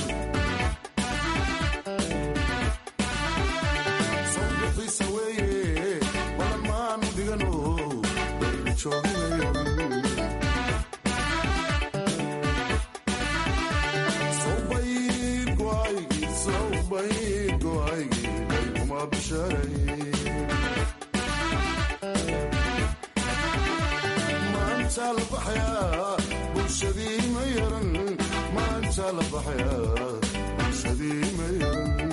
sawbixiisa weeye balan maanu dhigano dalki jooginayaran sawbayd go'aygii sawbayd go'aygii daykuma bisharay maanta la baxayaa bulshadii ma yaran maanta la baxayaa bulshadii ma yaran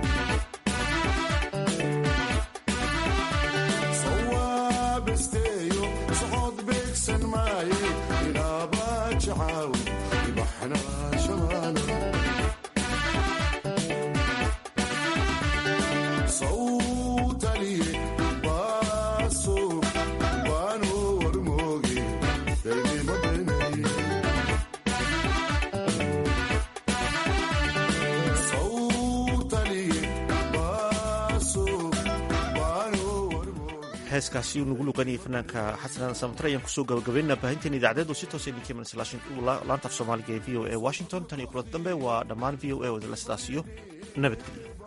sawaabasteeyo socod beegsan maaye inaaba jacaaw ibaxna shamaana sawtaliye baaso baano warmooge daydima benay sawtaliye baaso baano heeskaasi uu nagu luqanayay fanaanka xasan samatre ayaan kusoo gabagabaynaa baahinteen idaacadeedu si toosa idinka imanaysa laanta af soomaaliga ee v o a washington tan iyo kulanta dambe waa dhammaan v o a wadala sidaas iyo nabadgelyo